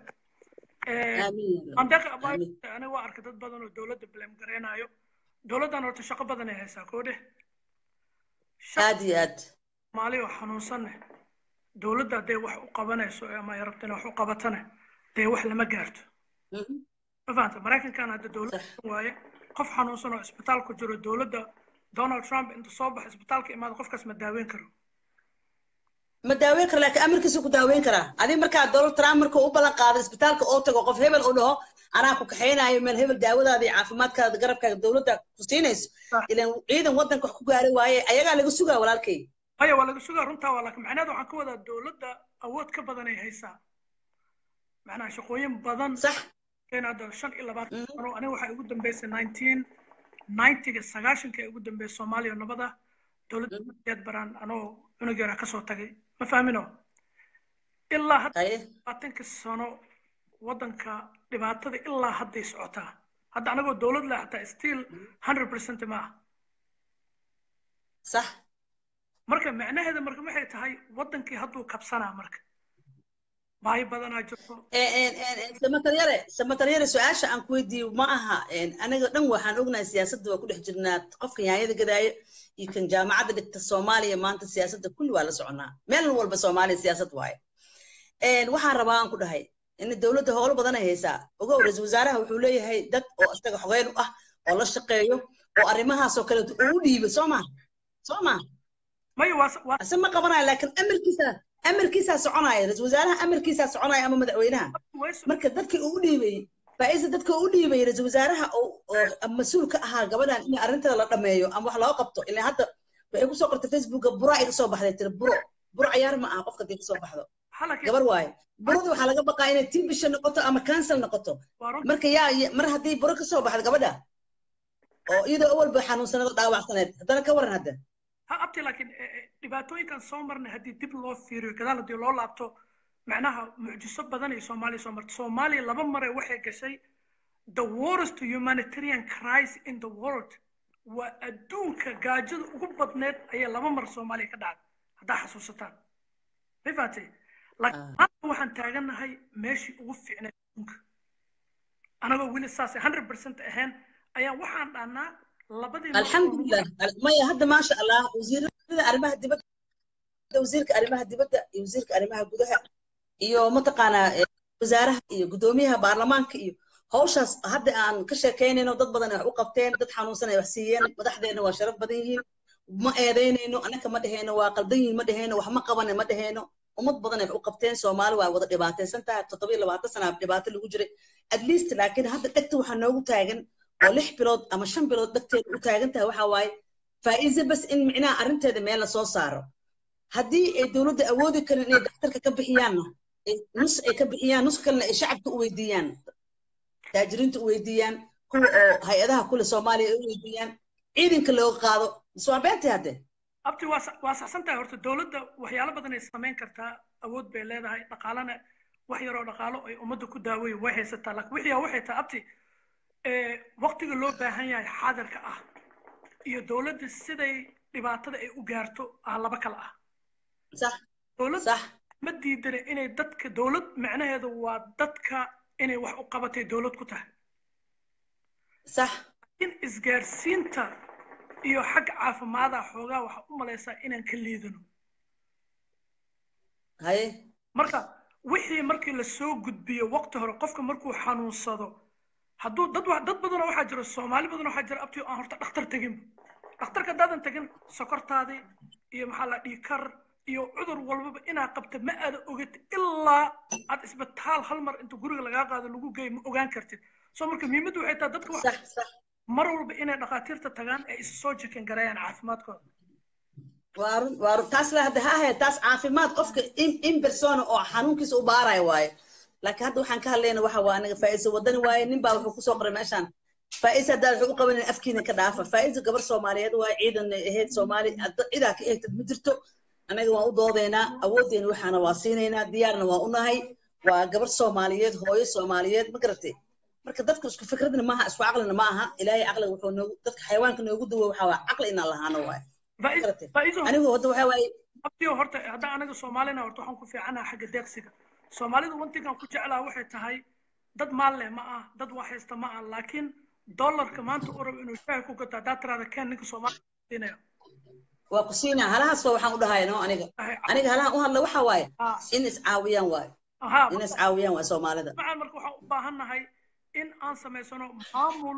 aamiin mandeeqa Amiin. aniga waa arkay dad badan oo dowladda blame gareynayo dowladdan horta shaqo badan ay haysaa koo dheh aad iyo aad maali oo xanuunsanne dowladda hadday wax u qabanayso ama ay rabto inay wax u qabatane dee wax lama gaarto Mhm. ma fahanta maraykankan hadda dowladda Sax. waaye qof xanuunsan oo isbitaal ku jiro dowladda donald trump inta soo baxo isbitaalka imaado qofkaas ma daaweyn karo ma daaweyn kara laakiin amarkiisu ku daaweyn karaa adiga markaa donald trump markuu u ballan qaaday isbitaalka oo tago qof hebel uu dhaho anaa ku kaxaynayo meel hebel daawadaada iyo caafimaadkaada garabkaaga dowladda ku siinayso Ah. ilan ciidan waddanka wax ku gaari waaye ayagaa laga sugaa walaalkay haya waa laga sugaa runtaa waa laakiin macnaheeda waxaan ka wadaa dowladda awood ka badan ay haysaa macnaha shaqooyin badan sax keen hadda shan iyo labaatan Mhm. sano aniga waxaa ugu dambeysay nineteen ninetyga sagaashanka ee ugu dambeysay soomaaliya nabada dowladda deed baraan anoo cunug yaraa kasoo tagay ma fahmino ilaa hadda haye labaatanka sano waddanka dhibaatada ilaa hadday socotaa hadda anagoo dowlad leh hataa still hundred percent ma ah sax marka macnaheeda marka waxay tahay waddankii hadduu kabsanaa marka baahi badanaa jirto samataryare samataryare su-aasha aan ku weydiiyo ma aha aniga dhan waxaan ognahay siyaasadda waa ku dhex jirnaa qofka yaanyada gadaayo iyo kan jaamacadda dhigta soomaaliya maanta siyaasadda kulli waa la soconaa meel walba soomaaliya siyaasad waaye waxaan rabaa aan ku dhahay in dowladda howlo badan ay haysaa ogow ra-iisul wasaaraha wuxuu leeyahay dad oo isaga xogeyn u ah oo la shaqeeyo oo arrimahaasoo kaleeto uu dhiibo soo maha soo maha maya waa waa ase ma qabanayo laakiin amarkiisa amarkiisaa soconaya ra-iisul wasaaraha amarkiisaa soconaya ama madaxweynaha way marka dadkii uu dhiibay faa'iisa dadka uu dhiibay ra-iisul wasaaraha oo oo mas-uul ka ahaa gabadhan in arrintada la dhameeyo ama wax loo qabto ilaa hadda waxay kusoo qortay facebooka bura ay kasoo baxday tiri buro buro cayaar ma aha qofka hadii kasoo baxdo halakii gabar waaye burada waxaa laga baqaa inay tii bisha noqoto ama cancel noqoto waa runta marka yaa ya- mar haddii buro kasoo baxdo gabadha oo iyadoo awalba xanuunsanado dhaawacsaneed haddana ka waran hadda ha abti laakiin eh, eh, dhibaatooyinkan soo marnay haddii dib loo fiiriyo gadaal haddii loo laabto macnaha mucjiso badan ay soomaaliya soo martay soomaaliya laba mare waxay gashay the worst humanitarian crisis in the world waa adduunka gaajada ugu badneed ayay laba mar soomaaliya ka dhacday haddaa xasuusataan ma fahatay laakiin Ah. maanta waxaan taagannahay meeshii ugu fiicneed adduunka anagoo weli saas hundred percent ahayn ayaan waxaan dhahnaa labadii mar oo alxamdulilah Al- maya hadda maasha allah wasiirada arrimaha dibadda wasiirka arrimaha dibadda iyo wasiirka arrimaha gudaha iyo mataqaanaa eh, wasaaraha iyo guddoomiyaha baarlamaanka iyo hawshaas hadda aan ka sheekaynayno dad badan ay wax u qabteen dad xanuunsan ay wax siiyeen madaxdeena waa sharaf badan yihiin ma eedaynayno annaka ma dhehayno waa qaldan yihiin ma dhehayno wax ma qabane ma dhehayno ummad badan ay wax u qabteen soomaali waa wada dhibaataysan tahay toddobiyo labaatan sana dhibaato lagu jiray at least laakiin hadda dhegta waxaa noogu taagan oo lix bilood ama shan bilood dhegteeda u taagan tahay waxaa waaye faa'iize bas in micnaha arrinteeda meel la soo saaro haddii ay dowladda awoodi karin inay daktarka ka bixiyaanna ay nus ay ka bixiyaan nus kalena ay shacabka u weydiiyaan taajiriinta u weydiiyaan kuwa oo hay-adaha kule soomaaliya ay u weydiiyaan ciidanka looga qaado mise waa beentay hadde abti waa sa- waa saxsan tahay horta dowladda waxyaalo badan ay samayn kartaa awood bay leedahay dhaqaalana wax yaroo dhaqaalo ay ummadda ku daaweyn way haysataa laakiin wixii waxay tahay abti eh, waqtiga loo baahan yahay xaadirka ah iyo dowladda siday dhibaatada ay u gaarto ah laba kala ah sax dowladda sax ma diidana inay dadka dowlad macnaheedu waa dadka inay wax u qabatay dowlad ku tahay sax in isgaarsiinta iyo xagga caafimaada xoogaa waxaa u malaysaa inaan ka liidano haye marka wixii markii lasoo gudbiyo waqti hore qofka markuu xanuunsado hadduu dad wa- dad badanoo waxaa jira soomaali badanoo waxaa jira abti aan horta dhakhtar teginba dhakhtarka haddaadan tegin sokortaadii iyo maxaa la dhihi kar iyo cudur walbaba inaa qabta ma aada ogid ilaa aad isbitaal hal mar inta guriga lagaa qaado lagu geeyo ma ogaan kartid soo marka muhiimaddu waxay tahay dadka waxa sax sax mar walba inay dhakhaatiirta tagaan ay isu soo jikin gareeyaan caafimaadkooda waa run waa run taas la hadda ha ahayd taas caafimaad qofka in in persona oo xanuunkiisa u baarayo waaye laakiin hadda waxaan ka hadlayna waxa waa aniga faa'iisa wadani waaye nin baa wuxuu kusoo qoray meeshaan faa'iisa haddaad wuxuu u qabanin afkiina ka dhaafa faa'iisa gabar soomaaliyeed waaye ciidan ahayd soomaali hadda cidaa ka eegtad ma jirto anaga waan u doodaynaa awooddeena waxaana waa siinaynaa diyaarna waa u nahay waa gabar soomaaliyeed hooyo soomaaliyeed ma garatay marka dadka isku fikradna maaha isku caqlina ma aha ilaahay caqliga wuxuu noogu dadka xayawaanka noogu duwa waxaa waa caqli inaan lahaano waaye Faiz- faizo anigu hadda waxaa waaye abtiyo horta haddaan anaga soomaalina horta waxaan ku fiicanaha xagga deeqsiga soomaalidu wantigan ku jeclaa waxay tahay dad maal leh ma ah dad wax haysta ma ah laakiin dollarka maanta u rabo inuu shaaha ku gato haddaa tiraada ken ninka soomaaliya siinaya waa ku siinaa halahaas waa waxaan u dhahay no aniga aniga halahan u hadla waxa waaye Ah. in iscaawiyaan waaye aha in iscaawiyaan waaye soomaalida macaan marka waxaan u baahan nahay in aan samaysano maamul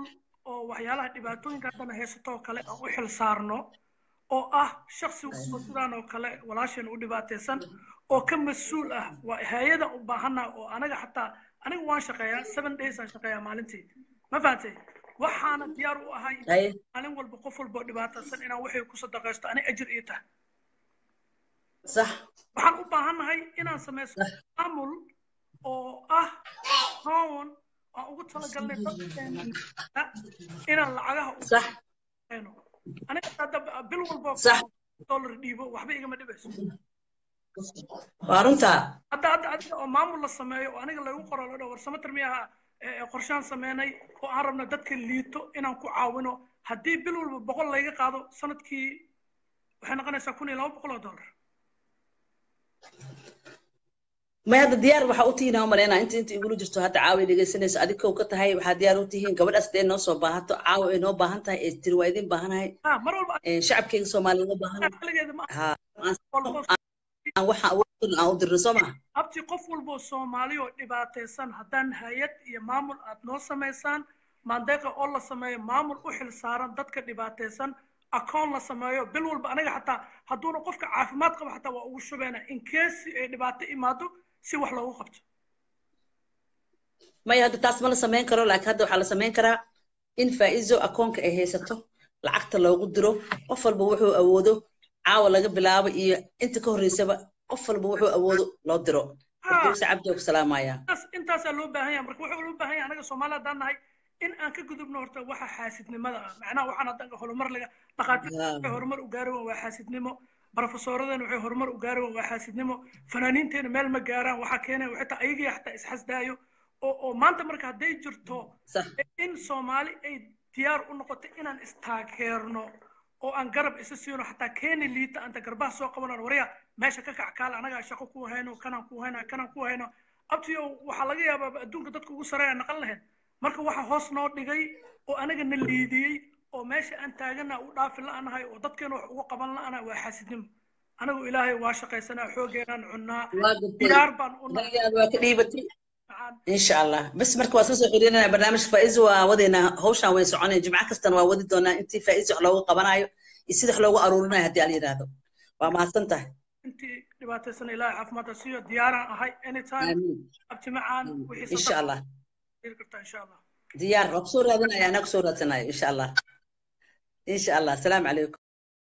oo waxyaalaha dhibaatooyinka haddana haysato oo kale aan u xil saarno oo ah shaksi walba sidaan oo kale walaasheen u dhibaataysan oo ka mas-uul ah waa hay-adan u baahannaha oo anaga xataa aniga waan shaqeeyaa seven days aan shaqeeyaa maalintii ma fahantay waxaana diyaar u ahay haye maalin walba qof walba oo dhibaataysan inaan waxay ku sadaqaysto ani ajir ii tahay sax waxaan u baahannahay inaan samaysto maamul oo ah hoon aan ugu talagalnay dadkeena inaan lacagaha u sax hayno aniga hadda bil walba oo sax dollar dhiibo waxba igama dhibayso waa runtaa hadda hadda adiga oo maamul la sameeyo oo aniga lagu qoro la dhaho war samatar miyaha ee qorshaan sameynay oo aan rabno dadka liito inaan ku caawino haddii bil walba boqol layga qaado sanadkii waxay noqonaysaa kun iyo laba boqol oo dollar may hadda diyaar waxaa u tihiin aan maleynaa inta inta igula jirto hadda caawa ay dhegaysanayso adig kow ka tahay waxaa diyaar u tihiin gabadhaas dee noo soo baahato caawa ay noo baahan tahay ee tiri waa idin baahanahay ha mar walba Ee, shacabkeyga soomaaliyeed oo baahan kaligeeda ma ha walbo aan waxa awoodin aan u dirno soo ma abti qof walba oo soomaali oo dhibaataysan haddaan hay-ad iyo maamul aad noo samaysaan maandeeqa oo la sameeyo maamul u xil saaran dadka dhibaataysan akoon la sameeyo bil walba aniga xataa hadduuna qofka caafimaad qaba xataa waa ugu shubeena in case ay dhibaato imaado si wax loogu qabto maya hadda taas ma la samayn karo laakiin hadda waxaa la samayn karaa in faa'iizo akoonka ay haysato lacagta loogu diro qof walba wuxuu awoodo caawa laga bilaabo iyo inta ka horreysaba qof walba wuxuu awoodo loo diro dulse cabdi oo ku salaamaya intaas intaasaa loo baahan yahay marka wuxuu loo baahan yahay anaga soomaali haddaan nahay in aan ka gudubno horta waxa xaasidnimada ah macnaha waxaan hadda horumar laga dhaqaatiirta waxay horumar u gaari waa xaasidnimo barofesoradeen waxay horumar u gaari waa xaasidnimo fanaaniinteena meel ma gaaraan waxaa keenaya xitaa ayagii xataa isxasdaayo oo oo maanta marka hadday jirto sax in soomaali ay diyaar u noqoto inaan istaageerno oo aan garab isa siino xataa keeni liita anta garbaha soo qabanaan warya meesha ka kac kaale anagaa shaqo ku hayno kanaan ku hayno kanaan ku hayno abtiyo waxaa laga yaabaa adduunka dadka ugu sareeya naqan lahayn marka waxa hoos noo dhigay oo anaga na liidiyey oo meesha aan taagana u dhaafi la'anahay oo dadkeena wax ugu qaban la'anahay waa xaasidnimo anagu ilaahay waa shaqaysanaa xoogeenaan cunnaa waa gudbay diyaar baan u nahay daliyaada waa ka dhiibatay macaan insha allah bas marka waa soo soo xiriirinaya barnaamijka faa'iizo waa wadeynaa hawshaan way soconaya jimco kastana waa wadi doonaa intii faa'iizo wax loogu qabanayo iyo sida wax loogu aruurinayo haddii ala yidhaahdo waa mahadsan tahay intii dhibaataysan ilaahay caafimaadka siiyo diyaaraan ahay anytime aamiin abti macaan wixii insha allah heli kartaa insha allah diyaar waa kusoo raadinaya anaa kusoo raadsanayo insha allah insha allah asalaamu calaykum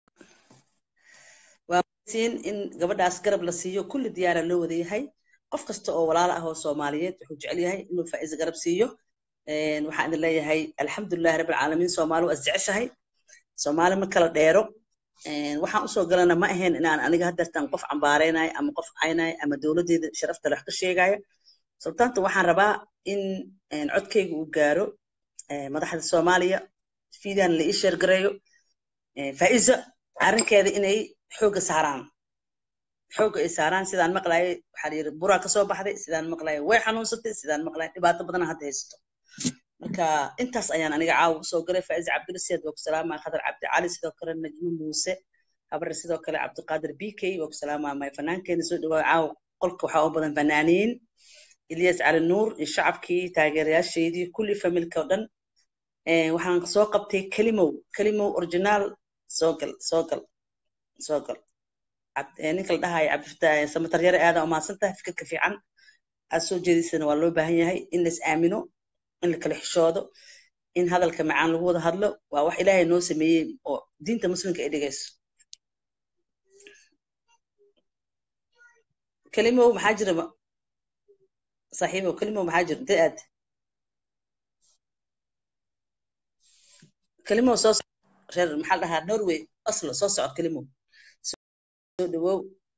waa siin in gabadhaas garab la siiyo kulli diyaara loo wada yahay qof kasta oo walaalo ah oo soomaaliyeed wuxuu jecel yahay inuu faa'iiso garab siiyo Een, waxaan idin leeyahay alxamdulilahi rabbi alcaalamiin soomaali waa isjeceshahay soomaali ma kala dheero Een, waxaan usoo galana ma ahayn inaan aniga haddeertan qof cambaareynayo ama qof caynayo ama dowladdeeda sharafta wax ka sheegayo sababtaanta waxaan rabaa in een, codkayga uu gaaro ee, madaxda soomaaliya fiidaan la ii sheergareeyo Ee, faa'iiso arrinkeeda inay xoogga saaraan xoogga ay saaraan sidaan maqlaayay waxaa la yidhi buraa kasoo baxday sidaan maqlaayay way xanuunsatay sidaan maqlaayay dhibaato badan hadda haysato marka intaas ayaan aniga caawa usoo galay faa'iiso cabdilasiid waa ku salaamaya khadar cabdi cali sidoo kale najmo muuse habar sidoo kale cabdiqaadir b k waa ku salaamaya may fanaankeena soo dhawaa caawa qolka waxaa u badan fanaaniin ilyas cali nuur iyo shacabkii taageerayaasheedii kulli familka oo dhan Ee, waxaan soo qabtay kelimow kelimow originaal soo gal soo gal soo gal Cabd- ee, ninka la dhahayo cabdifataax samatar yare aada umahadsan tahay fikirka fiican aad soo jeedisana waa loo baahan yahay in lais aamino in la kala xishoodo in hadalka macaan lagu wada hadlo waa wax ilaahay noo sameeyey oo diinta muslimka ay dhigayso kelimow maxaa jira ma- saaxiibow kelimow maxaa jira intee aad kelimow soo soc- reer maxaa la dhahaa norway oslo soo socod kelimow soo dhawow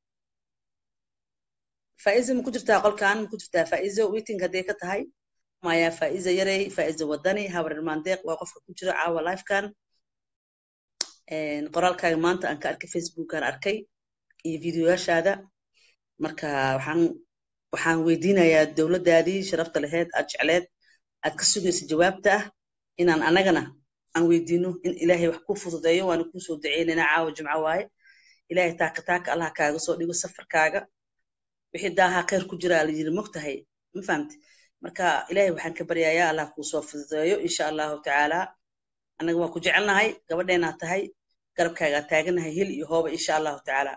faa'iizo ma ku jirtaa qolkan ma ku jirtaa faa'iizo waiting hadday ka tahay maya faa'iizo yarey faa'iizo wadani habar mandeeq waa qofka ku jira caawa lifekan qoraalkaaga maanta aan ka arkay facebookaan arkay iyo videoyaashaada marka waxaan waxaan weydiinayaa dowladdaadii sharafta laheyd aad jecleed aad ka sugaysa jawaabta ah inaan annagana aan weydiino in ilaahay wax kuu fududeeyo waana kuu soo duceynayna caawa jimco waaye ilaahay taaka taaka allah kaaga soo dhigo safarkaaga wixii daahaa khayr ku jira la yiri mogtahay ma fahamti marka ilaahay waxaan ka baryayaa allah kuu soo fududeeyo insha allahu tacaala annaga waa ku jecelnahay gabadheenaa tahay garabkaagaa taaganahay hil iyo hooba insha allahu tacaala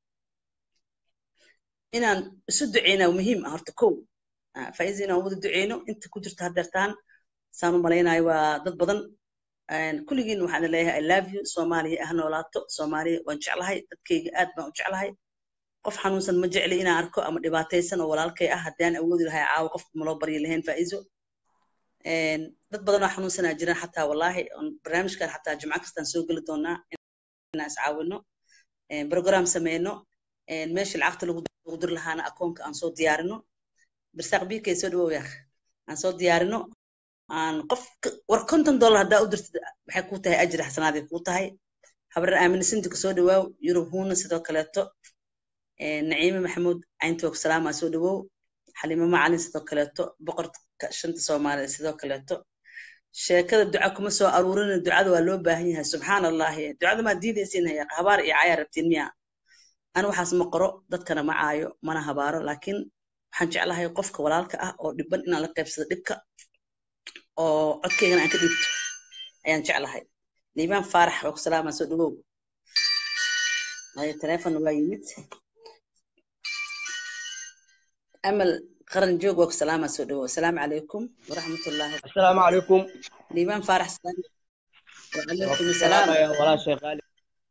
inaan isu duceynaa muhiim ah horta kow faiza inaan wada duceyno inta ku jirta haddeertaan saan u malaynayo waa dad badan kulligiin waxaan leeyahay i love you soomaaliya ah noolaato soomaaliya waan jeclahay dadkayga aad baan u jeclahay qof xanuunsan ma jecli inaan arko ama dhibaataysan oo walaalkay ah haddii aan awoodi lahay caawo qofka maloo baryi lahayn faa'iizo dad badan oo xanuunsanaa jiraan xataa wallaahi barnaamijkan xataa jimco kastaan soo geli doonaa inaan iscaawino program sameyno meeshii lacagta lagu dir lahaana akoonka aan soo diyaarino birsaaq biikay soo dhawow yaaq aan soo diyaarino aan qof war konton dollar haddaa u dirtid waxay kuu tahay ajri xasanaaday kuu tahay habar aaminisinti kasoo dhawaaw yurub huuna sidoo kaleeto naciime maxamuud cayntoog salaamaa soo dhawow xalimo macalin sidoo kaleeto boqorka shanta soomaaliya sidoo kaleeto sheekada duca kuma soo aruurina ducada waa loo baahan yahay subxaan allahi ducada maa diidaysiin haya habaar iyo cayaa rabtiin miya ana waxaas ma qoro dadkana ma caayo mana habaaro laakiin waxaan jeclahay qofka walaalka ah oo dhiban inaan la qaybsado dhibka oo codkeygana aan ka dhiibto ayaan jeclahay liibaan faarax waa ku salaamaa soo dhawow telefon waa yimid amal qaran joog waa ku salaamaa soo dhawow asalaamu calaykum waraxmatullaahi asalaamu calaykum liibaan faarax salaam wacalaykum asalaam walaashay qaali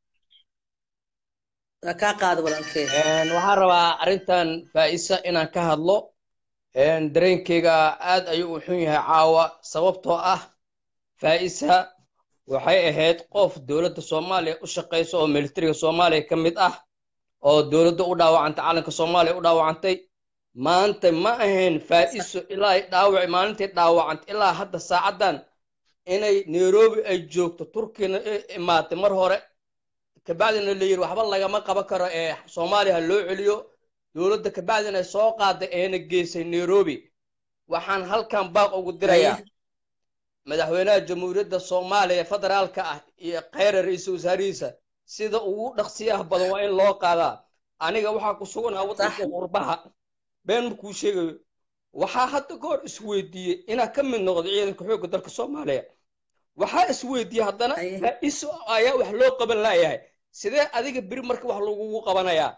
waa kaa qaada walaalkeed waxaan rabaa arrintan faa'isa inaan ka hadlo dareenkeyga aad ayuu u xun yahay caawa sababtoo ah faa'isa waxay ahayd qof dowladda soomaaliya u shaqaysa oo militariga soomaaliya ka mid ah oo dowladda u dhaawacantay calanka soomaaliya u dhaawacantay maanta ma ahayn faa'iso ilaa dhaawac maalintay dhaawacantay ilaa hadda saacaddan inay nairobi ay joogto turkiyana imaatay mar hore kabacdina la yidhi waxba lagama qaban karo ee soomaaliya ha loo celiyo dowladda kabacdina soo qaaday eena geysay nairobi waxaan halkan baaq ugu dirayaa madaxweynaha jamhuuriyadda soomaaliya federaalka ah iyo khayra ra-iisul wasaarihiisa sida ugu dhaqsiyaha badan waa in loo qaadaa aniga waxaa ku suganaa waddanka qurbaha been markuu sheegayo waxaa hadda ka hor isweydiiyey inaa ka mid noqdo ciidanka xoogga dalka soomaaliya waxaa isweydiiyey haddana faa'iso ayaa wax loo qaban laayahay sidee adiga beri marka wax lagugu qabanayaa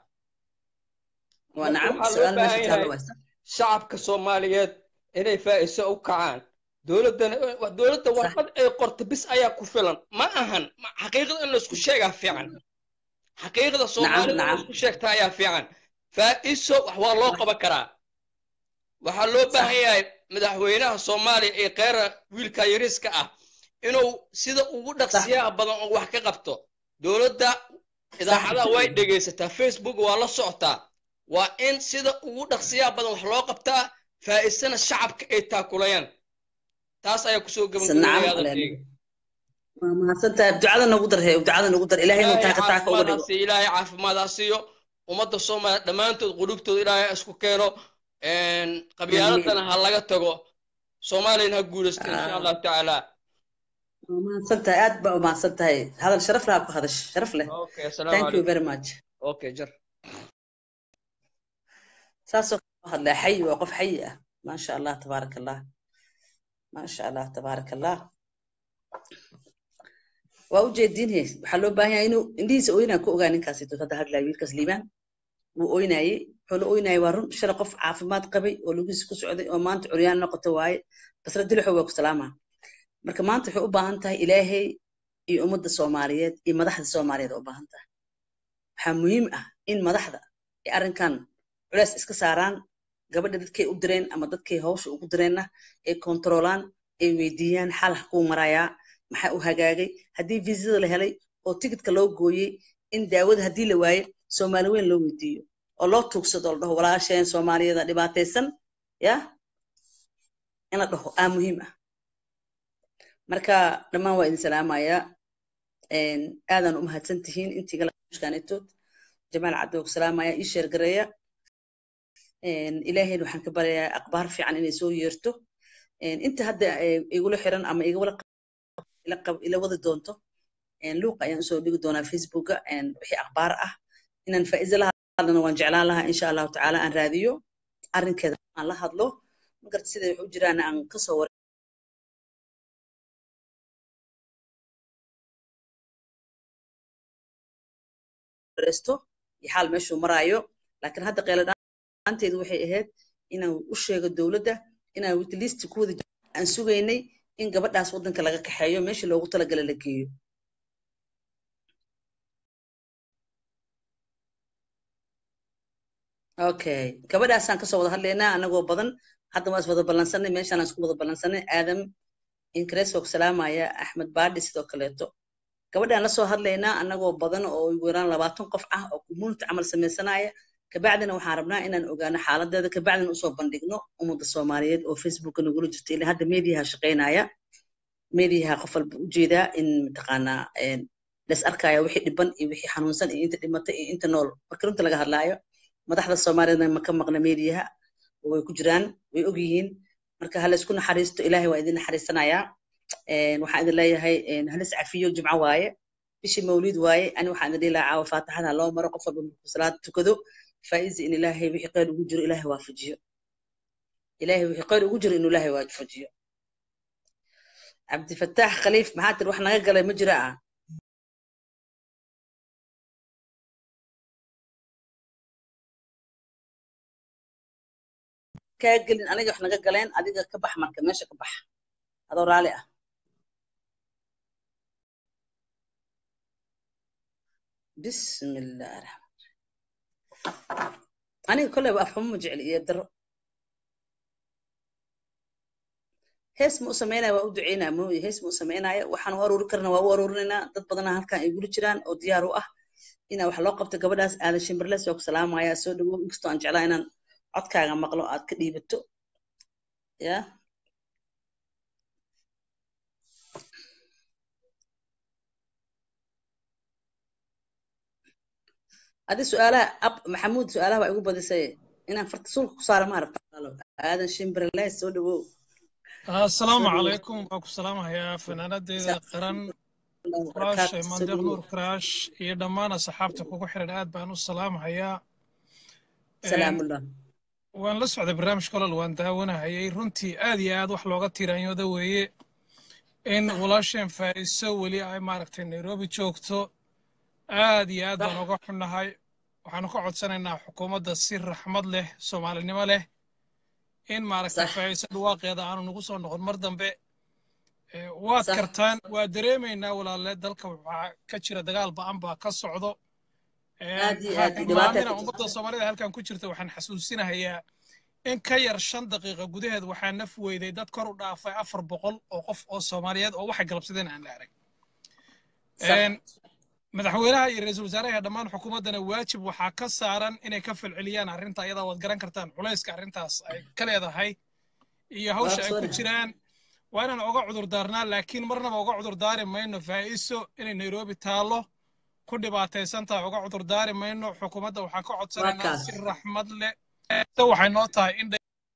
shacabka soomaaliyeed inay faa'iso u kacaan dowladdana dowladda warqad ay qorta bis ayaa ku filan ma ahan xaqiiqada in laisku sheegaa fiican xaqiiqada soomaalida in laisku sheegta ayaa fiican faa'iso wax waa loo qaban karaa waxaa loo baahan yahay madaxweynaha soomaaliya ee kheyra wiilka yariiska ah inuu sida ugu dhaqsiyaha badan oo wax ka qabto dowladda idaacadaha way dhegaysataa facebook waa la socotaa waa in sida ugu dhaqsiyaha badan wax loo qabtaa faa'isana shacabka ay taakulayaan taas ayaa kusoo gabagabeeyay waa mahadsantahay ducada nagu dar he ducada nagu dar ilaahay inuu taaka taaka uga dhigo ilaahay caafimaad ha siiyo ummadda soomaaliya dhammaantood qulubtooda ilaahay isku keeno qabyaaladana ha laga tago soomaaliyana ha guulaysto insha allahu tacaala waa mahadsan tahay aad baa u mahadsan tahay hadal sharaf laha ku hadash sharaf leh thank you very much okay jar saasoo kale hadlaa xayi waa qof xayi ah maasha allah tabaaraka allah maasha allah tabaaraka allah waa u jeediin he waxaa loo baahan yahay inuu indhihiisa ooynaa ku ogaa ninkaasi hadda hadlaya wiilkaas liibaan wuu ooynayey wuxuu la ooynayay waa run shala qof caafimaad qabay oo lugiisa ku socday oo maanta curyaan noqoto waaye basra dilixo waa ku salaamaa marka maanta waxay u baahan tahay ilaahay iyo ummadda soomaaliyeed iyo madaxda soomaaliyeed u baahan tahay waxaa muhiim ah in madaxda ay arrinkan culeys iska saaraan gabadha dadkay u direen ama dadkay hawsha ugu direenna ay kontroolaan ay weydiiyaan xal kuu marayaa maxaa u hagaagay haddii viisada la helay oo tigidka loo gooyey in daawada haddii la waaye soomaali weyn loo weydiiyo oo loo tuugsado la dhaho walaasheen soomaaliyada dhibaataysan ya in la dhaho aa muhiim ah marka dhammaan waa idin salaamayaa aadaan u mahadsan tihiin intii galashkaanetood jamaal cabdi ku salaamaya ii sheergareeya ilaahayna waxaan ka baryayaa aqbaar fiican inay soo yeerto inta hadda igula xiran ama ila wadi doonto luuqa ayaan usoo dhigi doonaa facebooka wixii aqbaar ah inaan faa'iido la hadlana waan jeclaan lahaa insha allahu tacaala aan raadiyo arrinkeeda aan la hadlo magarta siday wax u jiraan aan kasoo war gareysto iyo xaal meeshuu maraayo laakiin hadda qeeladhaanteedu waxay ahayd inaan u sheego dowladda inaan witlisti ku wada aan sugaynay in gabadhaas waddanka laga kaxeeyo meeshii loogu talagala la geeyo okay gabadhaasaan kasoo wada hadlaynaa anagoo badan hadda waan is wada ballansanay meeshaan aan isku wada ballansanay aadam inkreesoo salaamaya axmed baadhi sidoo kaleeto gabadhaan lasoo hadlaynaa anagoo badan oo ugu yaraan labaatan qof ah oo community camal samaysanaya kabacdina waxaan rabnaa inaan ogaano xaaladeeda kabacdina usoo bandhigno ummadda soomaaliyeed oo facebooka nagula jirta ilaa hadda mediaha shaqaynaya mediaha qof walba ujeedaa in mataqaanaa las arkaya wixii dhiban iyo wixii xanuunsan iyo inta dhimatay iyo inta nool marka runta laga hadlaayo madaxda soomaaliyeedna ma ka maqna mediaha oo way ku jiraan way og yihiin marka hala isku naxariisto ilaahay waa idin naxariisanayaa waxaan idin leeyahay halis cafiyo jimco waaye bishii mawlid waaye ani waxaan idin dhihi lahaa caawa faatixada loo maro qof walba markuu salaad tukado faa'izi in ilaahay wixii khayr ugu jiro ilaahay waafajiyo ilaahay wixii khayr ugu jiro inuu ilaahay waafajiyo cabdifataax khaliif maxaa tiri wax naga galay ma jira ah kaa gelin aniga wax naga galeen adiga ka bax marka meesha ka bax adoo raali ah bismillah raxmaan aniga kolleyba afxumo ma jecel iyo daro hees ma u samaynaya waa u duceynaya mooye hees ma u samaynaya waxaan u aruuri karna waa u aruurinaynaa dad badanaa halkan ay guli jiraan oo diyaar u ah inaa wax loo qabto gabadhaas aadan shimbirles waa ku salaamaya soo dhawow inkastoo aan jeclaa inaan codkaaga maqlo aad ka dhiibato ya adi su-aalaha ab maxamuud su-aalaha waa igu badisay inaan farta sulka ku saara maarabta aadan shimbirles soo dhawow asalaamu calaykum waa ku salaamahayaa fanaanadeeda qaran kuraash mandeeq nuur kuraash iyo dhammaan asxaabta kugu xiran aad baan u salaamahayaa salaamullah waan la socday barnaamijka olol waan daawanahayay runtii aad iyo aad wax looga tiiraanyooda weeye in walaasheen faa'iiso weli ay maaragtay nairobi joogto aad iyo aad baan uga xunnahay waxaanu ka codsanaynaa xukuumadda si raxmad leh soomaalinimo leh in maaragtay faa'iiso dhawaaqeeda aanu nagu soo noqon mar dambe waad kartaan waa dareemaynaa walaale dalka waxaa ka jira dagaal ba'an baa ka socdo maamina ummadda soomaalida halkan ku jirta waxaan xasuusinahayaa in ka yar shan daqiiqa gudaheed waxaa naf weyday dad kor u dhaafay afar boqol oo qof oo soomaaliyeed oo waxay galabsadeen aan la arag madaxweynaha iyo ra-iisul wasaaraha dhammaan xukuumaddana waajib waxaa ka saaran inay ka falceliyaan arrinta ayadaa waad garan kartaan culayska arrintaas ay ka leedahay iyo hawsha ay ku jiraan waa inaan oga cudurdaarnaa laakiin marnaba oga cudurdaari mayno faa'iiso inay nairobi taallo ku dhibaataysan tahay uga cudurdaari mayno xukuumadda waxaan ka codsanaynaa si raxmad leh waxay noo tahay in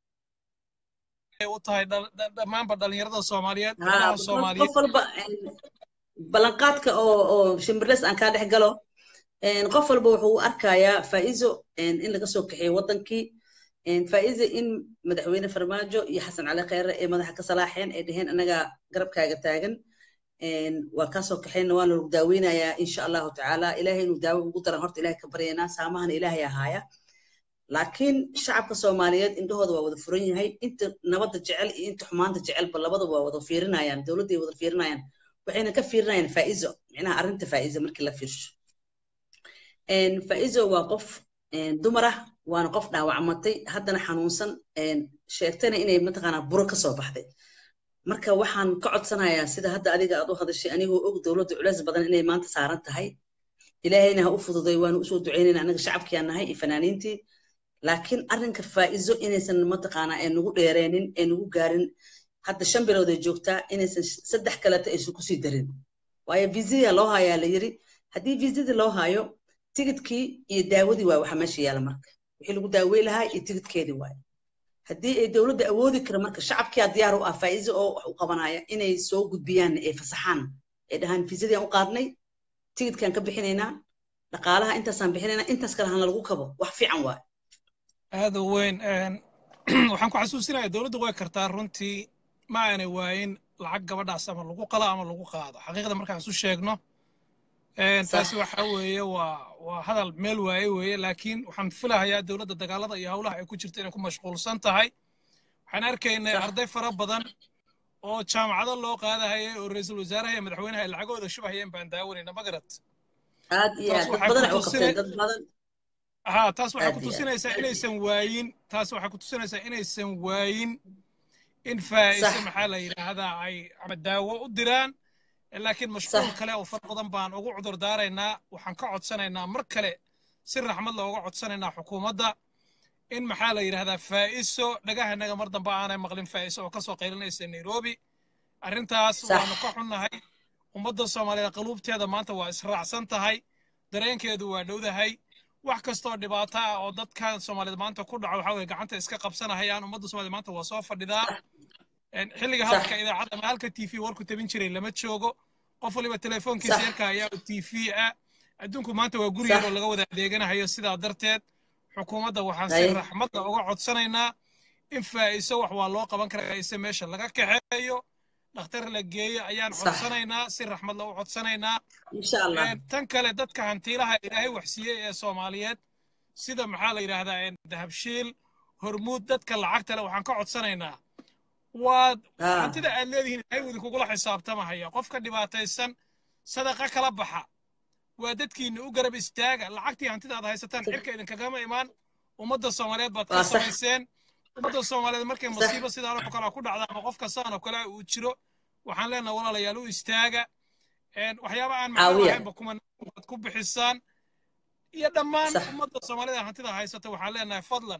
u tahay dhammaanba dhallinyarada soomaaliyeed gabdhaha soomaaliyeed qof walba ballanqaadka oo oo shimbirles aan kaa dhex galo qof walba wuxuu u arkayaa faa'iizo in laga soo kaxeeyo waddankii faa'iizo in madaxweyne farmaajo iyo xasan cali kheyre ee madaxa ka salaaxeen ay dheheen anagaa garabkaaga taagan waa kaasoo kaxayna waa lagu daaweynayaa insha allahu tacaala ilaahay inuu daawo ugu daran horta ilahay ka baryaynaa saamahana ilaahay ahaaya laakiin shacabka soomaaliyeed indhahooda waa wada furan yahay inta nabadda jecel iyo inta xumaanta jecelba labadaba waa wada fiirinayaan dowladday wada fiirinayaan waxayna ka fiirinayaan faa'iizo micnaha arrinta faa'iizo markii la fiirsho faa'iizo waa qof dumar ah waana qof dhaawacmatay haddana xanuunsan sheegtayna inay mataqaanaa buro ka soo baxday marka waxaan ka codsanayaa sida hadda adiga aad u hadashay anigoo og dowladda culeys badan inay maanta saaran tahay ilaahayna ha u fududay waanu usoo ducaynayna anaga shacabkiaan nahay iyo fanaaniintii laakiin arrinka faa'iizo inaysan mataqaanaa ee nagu dheereenin ee nagu gaarin hadda shan bilood ay joogtaa inaysan saddex kaleta aysan kusii darin waayo viisiya loo hayaa la yiri haddii viisidii loo hayo tigidkii iyo daawadii waa waxa meesha yaala marka wixii lagu daawey lahaa iyo tigidkeedii waayo haddii ay dowladda awoodi kara marka shacabkiyaa diyaar u ah faa'iizo oo wax u qabanaya inay soo gudbiyaan ee fasaxaan ay dhahaan viisadii aan u qaadnay tigidkaan ka bixinaynaa dhaqaalaha intaasaan bixinaynaa intaas kale hana lagu kabo wax fiican waayo aada u weyn waxaan ku xasuusinayaa dowladdu way kartaa runtii ma aanay waayin lacag gabadhaas ama lagu qalo ama lagu qaado xaqiiqda markaan isu sheegno taasi waxa weeye waa waa hadal meel waaye weeye laakiin waxaan filahayaa dowladda dagaalada iyo howlaha ay ku jirta inay ku mashquulsan tahay waxaan arkaynay arday fara badan oo jaamacado loo qaadahayay oo ra-iisul wasaaraha iyo madaxweynaha ay lacagooda shubahayeen baan daawanayna ma garat aad iyo aad dad badan ay u qabteen dad badan ها taas waxay ku tusinaysaa inaysan waayin taas waxay ku tusinaysaa inaysan waayin in faa'iiso maxaa la yidhaahdaa ay ama daawo u diraan laakiin mashquul kale oo fara badan baan ugu cudur daaraynaa waxaan ka codsanaynaa mar kale si raxmad looga codsanaynaa xukuumadda in maxaa la yidhaahdaa faa'iso dhagahanaga mar dambe aanay maqlin faa'iso oo kasoo qaylinaysa nairobi arrintaas waanu ka xunnahay ummadda soomaaliyeed qaluubteeda maanta waa israacsan tahay dareenkeedu waa dhowdahay wax kastoo dhibaato ah oo dadkan soomaaliyeed maanta ku dhaco waxaa weye gacanta iska qabsanahayaan ummadda soomaaliyeed maanta waa soo fadhidaa xilliga hadalka idaacadda ama halka t v warku tabin jiray lama joogo qof waliba telefoonkiisa yarka ayaa t v ah adduunku maanta waa guri yar oo laga wada adeeganahayo sidaa darteed xukuumadda waxaan si raxmadda uga codsanaynaa in faa'iiso wax waa loo qaban karaa faa'iise meesha laga kaxeeyo dhakhtar la geeyo ayaan codsanaynaa si raxmad la u codsanaynaa tan kale dadka hantiilaha ilaahay waxsiiyey ee soomaaliyeed sida maxaa la yidhaahdaa dahabshiil hormuud dadka lacagta leh waxaan ka codsanaynaa waad hantida aad leedihiin ilaahay idinkugula xisaabtamahaya qofka dhibaataysan sadaqa kala baxa waa dadkiina u garab istaaga lacagtii hantida aad haysataan xirka idinkagama imaan ummadda soomaaliyeed baad ka samayseen ummadda soomaaliyeed markay masiibo sidaan oo kale ku dhacda ama qof kastaan oo kale uu jiro waxaan leenahay walaalayaal u istaaga waxyaaba aan macno ahaynba kuma waad ku bixisaan iyo dhammaan ummadda soomaalida hantida haysata waxaan leenahay fadlan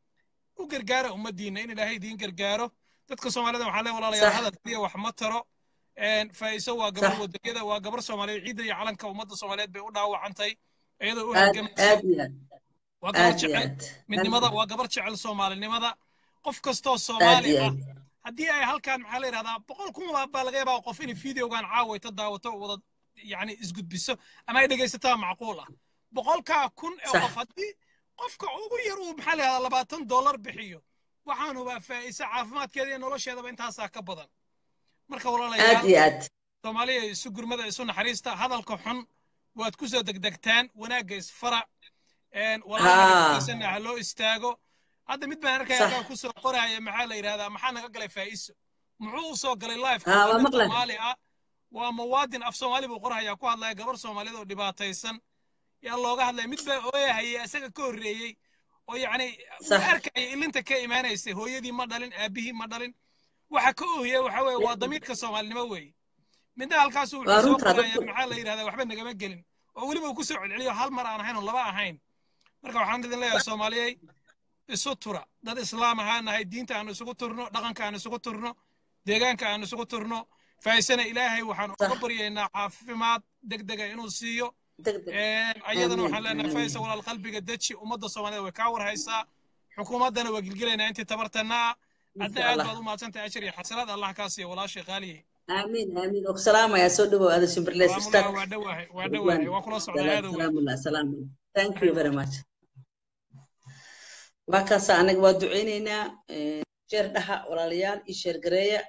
u gargaara ummaddiina in ilaahay idiin gargaaro dadka soomaalida waxaan leenahay walaalayaal hadal kaliya wax ma taro faa'iiso waa gabar wadanyada waa gabar soomaaliyeed ciidda iyo calanka ummadda soomaaliyeed bay u dhaawacantay iyadoo u halgamaysa waa gabar jecel midnimada waa gabar jecel soomaalinimada qof kastoo soomaali ah haddii ay halkaan maxaa la yidhahdaa boqol kun baa laga yaabaa qof inay videogan caawayta daawato wada yani isgudbiso ama ay dhegaysataa macquul ah boqolkaa kun ee qof haddii qofka ugu yar uu maxaa la yidhahdaa labaatan dollar bixiyo waxaan hubaa faa'iise caafimaadkeeda iyo nolosheedaba intaasaa ka badan marka walaalayaal soomaaliya isu gurmada isu naxariista hadalka xun waad ku soo degdegtaan wanaagga isfara walaalkiisana ha loo istaago hadda mid baan arkaya kaa ku soo qoraya maxaa la yidhahdaa maxaa naga galay faa'iiso muxuu u soo galay lifeka soomaali ah waa muwaadin af soomaali buu qorhayaa ku hadlaya gabar soomaaliyeed oo dhibaataysan yaa looga hadlaya mid baa ooyahayay isaga ka horreeyey oo yacni uu arkaya ilinta ka imaanaysay hooyadii ma dhalin aabihii ma dhalin waxa ka oohiya waxa weeye waa damiirka soomaalinimo weeye midna halkaasu wuxuu soo qoraya maxaa la yidhahdaa waxba nagama gelin oo weliba uu ku soo celceliyo hal mar aan ahayn oo laba ahayn marka waxaan idin leeyahay soomaaliyey isu tura dad islaam ahaan nahay diinta aan isugu turno dhaqanka aan isugu turno deegaanka aan isugu turno faa'iisana ilaahay waxaan uga baryaynaa caafimaad degdega inuu siiyo ayadana waxaan leenahay faa'isa walaal qalbiga deji ummadda soomaalida way kaa warhaysaa xukuumaddana waa gilgelaynaa intii tabartana ah adna aad baad u mahadsantahay ajir iyo xasanaad allah kaa siiya walaashay qaaliye آمين آمين وسلام يا سودو هذا شمبرليس أستاذ وادوه وادوه وكل صعود هذا سلام الله سلام الله thank you very much وكاسا أنا ودعينينا شير دها ولا ليال إشير قرية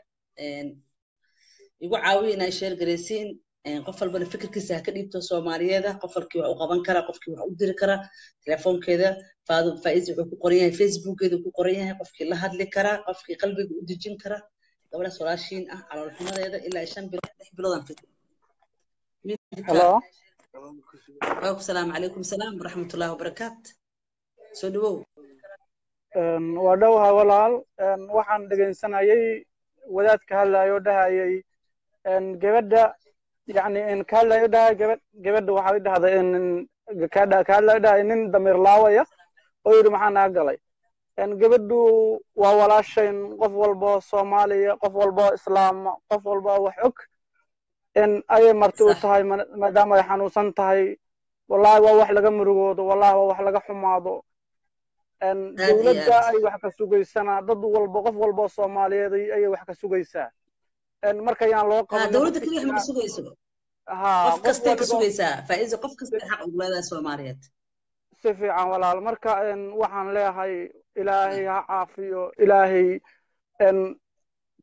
يقول عاوينا إشير قريسين قفل بنا فكر كيسا كديبتو سوماليا ذا قفل كي وحو قبان كرا قف كي وحو دير كرا تليفون كذا فادو فايز وحو قرية فيسبوك كذا وحو قرية قف كي لهاد لي كرا قف كي قلبي ودجين كرا gabadha solaashiin ah caloolxumadeeda ilaa shan bilood lix biloodaan fit halo asalaamu calaykum salaam waraxmatullaahi wabarakaat soo dhawow waa dhowaha walaal waxaan dhegaysanayay wadaadka hadlayo dhahayay gabadha yani ka hadlayo dhahaya gabadh gabadha waxaa dhahday ka hadlayo dhahaya nin damiir laawaya oo yidhi maxaa naga galay gabadhu waa walaashayn qof walbo soomaaliya qof walbo islaama qof walbo wax og ayay marti u tahay maadaama ay xanuunsan tahay wallahi waa wax laga murugoodo wallahi waa wax laga xumaado dowladda ay wax ka sugaysanaa dad walbo qof walbo soomaaliyeed ayay wax ka sugaysaa marka yaan loo qaban dowladda keliya wax ma sugayso qof kastay ka sugaysaa faa'iido qof kastay xaq ugu leedahay soomaaliyeed si fiican walaal marka waxaan leeyahay ilaahay ha caafiyo ilaahay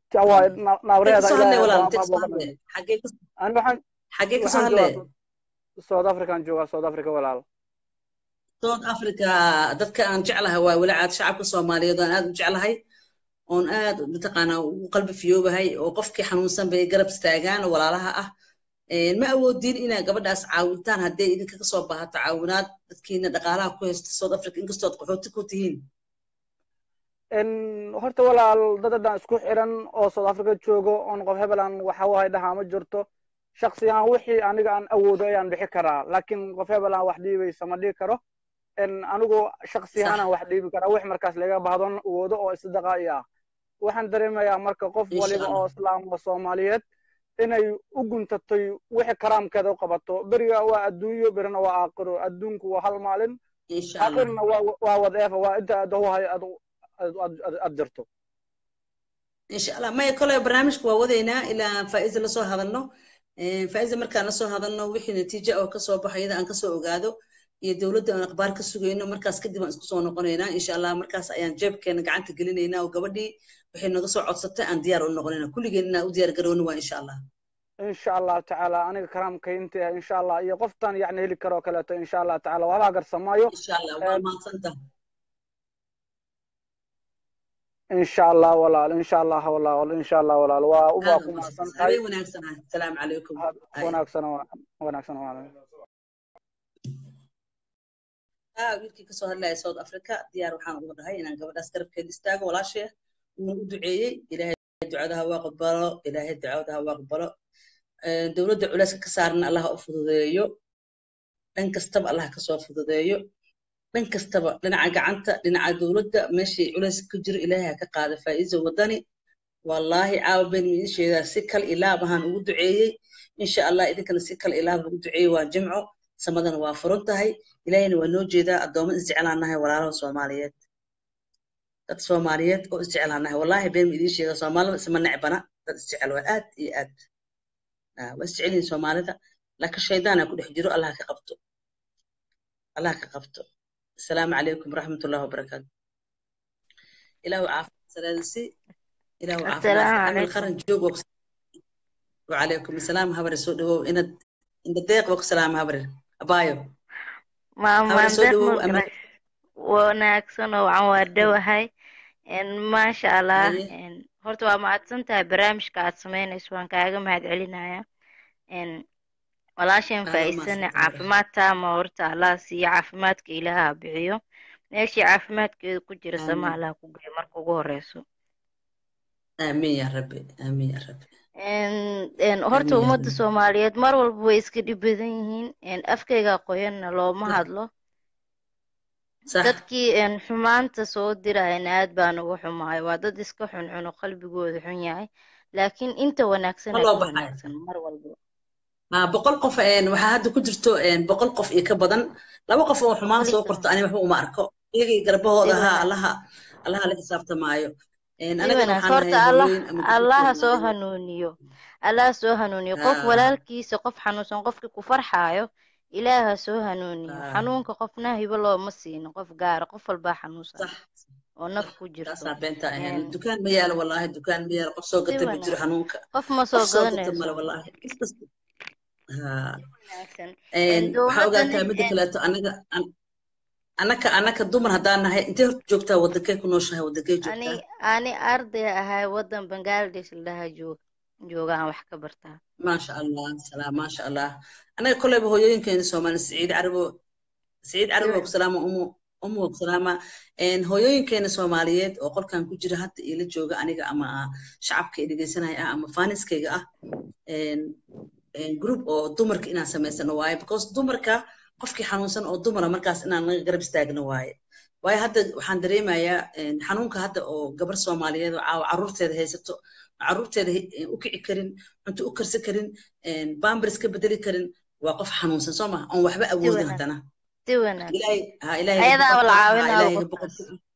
nabreeda xagee kasoo hadlee south african joogaa south africa walaal south africa dadka aan jeclahay waa walacaad shacabka soomaaliyeed oo aan aad u jeclahay oon aad mataqaanaa ugu qalbi fiyoobahay oo qofkii xanuunsan bay garab istaagaan oo walaalaha ah ma awoodin inaa gabadhaas caawintaan hadday idinka kasoo baahato caawinaad dadkiina dhaqaalaha ku haysta south africa inkastood qaxooti ku tihiin horta walaal dad haddaan isku xiran oo south africa joogo oon qof hebelan waxa wahay dhahaa ma jirto shaksi ahaan wixii aniga aan awoodo ayaan bixi karaa laakiin qof hebelan wax dhiibaysa ma dhigi karo anigu shaksi ahaan aan wax dhiibi karaa wix markaas laga bahdon awoodo oo isdaqa i ah waxaan dareemayaa marka qof waliba oo islaam oo soomaaliyeed inay u guntatay wixii karaamkeeda u qabato beriga waa adduunyo berina waa aakhiro adduunku waa hal maalin aakhirna waa wadeefa waa inta aad huhay aad jirto insha allah maya kole barnaamijka waa wadaynaa ilaa faa'iza lasoo hadalno faa'iza markaan lasoo hadalno wixii natiijo oo kasoo baxo iyada aan kasoo ogaado iyo dowladda aan akhbaar ka sugayno markaas kadib aan isku soo noqonaynaa insha allah markaas ayaan jeebkeena gacanta gelinaynaa oo gabadhii waxay naga soo codsatay aan diyaar u noqonaynaa kulligeen inaan u diyaar garowno waa insha allah insha allah tacaala aniga karaamkaynta ah insha allah iyo qoftan yacni heli karoo kaleeto insha allah tacaala waxbaa garsamaayo insha allah waa mahadsantaha insha allah walaal insha allah walaal insha allah walaal waa waa ku mahadsan tahay wanaagsan asalaamu calaykum wanaagsan wanaagsan walaal wiilkii kasoo hadlaya south africa diyaar waxaan uga dhahay inaan gabadhaas garabkeeda istaago walaashee uuna u duceeyey ilaahay ducadaha waa aqbalo ilaahay ducadaha waa aqbalo dowladda culayska ka saarna allah u fududeeyo dhan kastaba allah kasoo fududeeyo dhan kastaba dhinaca gacanta dhinaca dowladda meeshii culays ku jiro ilaahay ha ka qaada faa'iizo wadani wallaahi caawa been miidin sheegaa si kal ilaab ahaan ugu duceeyey insha allah idinkana si kal ilaab ugu duceeyey waa jimco samadana waa furan tahay ilaahayna waa noo jeedaa addoomo isjeclaanahay walaalaha soomaaliyeed dad soomaaliyeed oo isjeclaanahay wallaahi been miidin sheegaa soomaalida isma necbana dad isjecel waa aad iyo aad waa isjecelyihin soomaalida laakiin shaydaana ku dhex jiro allah ka qabto allah ka qabto السلام عليكم ورحمة الله وبركاته إله عافية سلالسي إله عافية السلام عمل عليكم خرن جوج وقس وعليكم السلام هبر سودو إن إن الدقيق وقس سلام هبر أبايو maama هبر سودو deeq أما wanaagsan oo waxaan waa dhowahay maasha allah أيه horta waa mahadsan tahay barnaamijka aad samaynayso waan kaaga mahad celinayaa walaasheen هذا ما faa'iidsane سنتهبر caafimaad taama horta allah siiyo caafimaadka ilaaha bixiyo meeshii caafimaadkeeda ku jira sama آمين allah ku geeyo marka ugu horeyso آمين يا ربي آمين يا ربي En- en, horta آمين يا ummadda ربي soomaaliyeed mar walba way iska dhib badan yihiin En, afkayga qoyanna looma صح hadlo صح dadkii en, xumaanta soo dirayana aad baan uga xumahay waa dad iska xunxun oo qalbigooda xun yahay laakiin inta wanaagsan ما aa لو ka بحاي wanaagsan mar walba ما بقول قف إن وحد كجرتو إن بقول قف يكبدن لو قف وحمان سو weliga قرط أنا محو ما أركو يجي قربه si ده wanaagsan الله الله اللي حسابته معايو إن si أنا قد wanaagsan وحنا horta هاي allah هوين أما allaha قربتو soo معايو hanuuniyo allaha soo hanuuniyo qof آه walaalkiisa qof xanuunsan qofkii ku farxaayo ilaaha soo hanuuniyo آه xanuunka qofna hibo looma siino qof gaara qof walbaa xanuunsan صح oo naf صح ku jirto تاسع بنتا إن En, الدكان ميال والله الدكان ميال قف سوق si قتل بجرو wanaagsan حنونك qof ma قف soo سوق قتل gadanayso مال والله بس بس ها wanaagsan إن waxaa dowladani ogaataa midda kaleeto anaga an- anaka anaka dumar haddaan nahay intee horta joogtaa wadankee ku nooshahay wadankee ani joogtaa ani arday ahay wadan bangladesh la dhahaa joog joogaan wax ka bartaa maasha allah salaam maasha allah anaga koleyba hooyooyinkeena soomaali siciid carabo siciid si carabo waa ku wanaagsan salaama umu umu waa ku salaama Een, hooyooyinkeena soomaaliyeed oo qolkan ku jira hadda ila jooga aniga ama shacabka i dhegeysanaya ah ama faaniskayga ah een, een, group oo dumarka inaan samaysano waaye because dumarka qofkii xanuunsan oo dumara markaas inaan naga garab istaagno waaye waayo hadda waxaan dareemayaa een, xanuunka hadda oo gabar soomaaliyeed oo caawa carruurteeda haysato carruurteeda hi- een, u kici karin cunto u karsan karin een, pampers ka bedeli karin waa qof xanuunsan soo maha oon waxba si awoodin wanaagsan haddana si wanaagsan ilaahay ha ilaahayga ayadaaba la boqorka ah ha caawinaayo ilaahayga qofkaas boqorka ah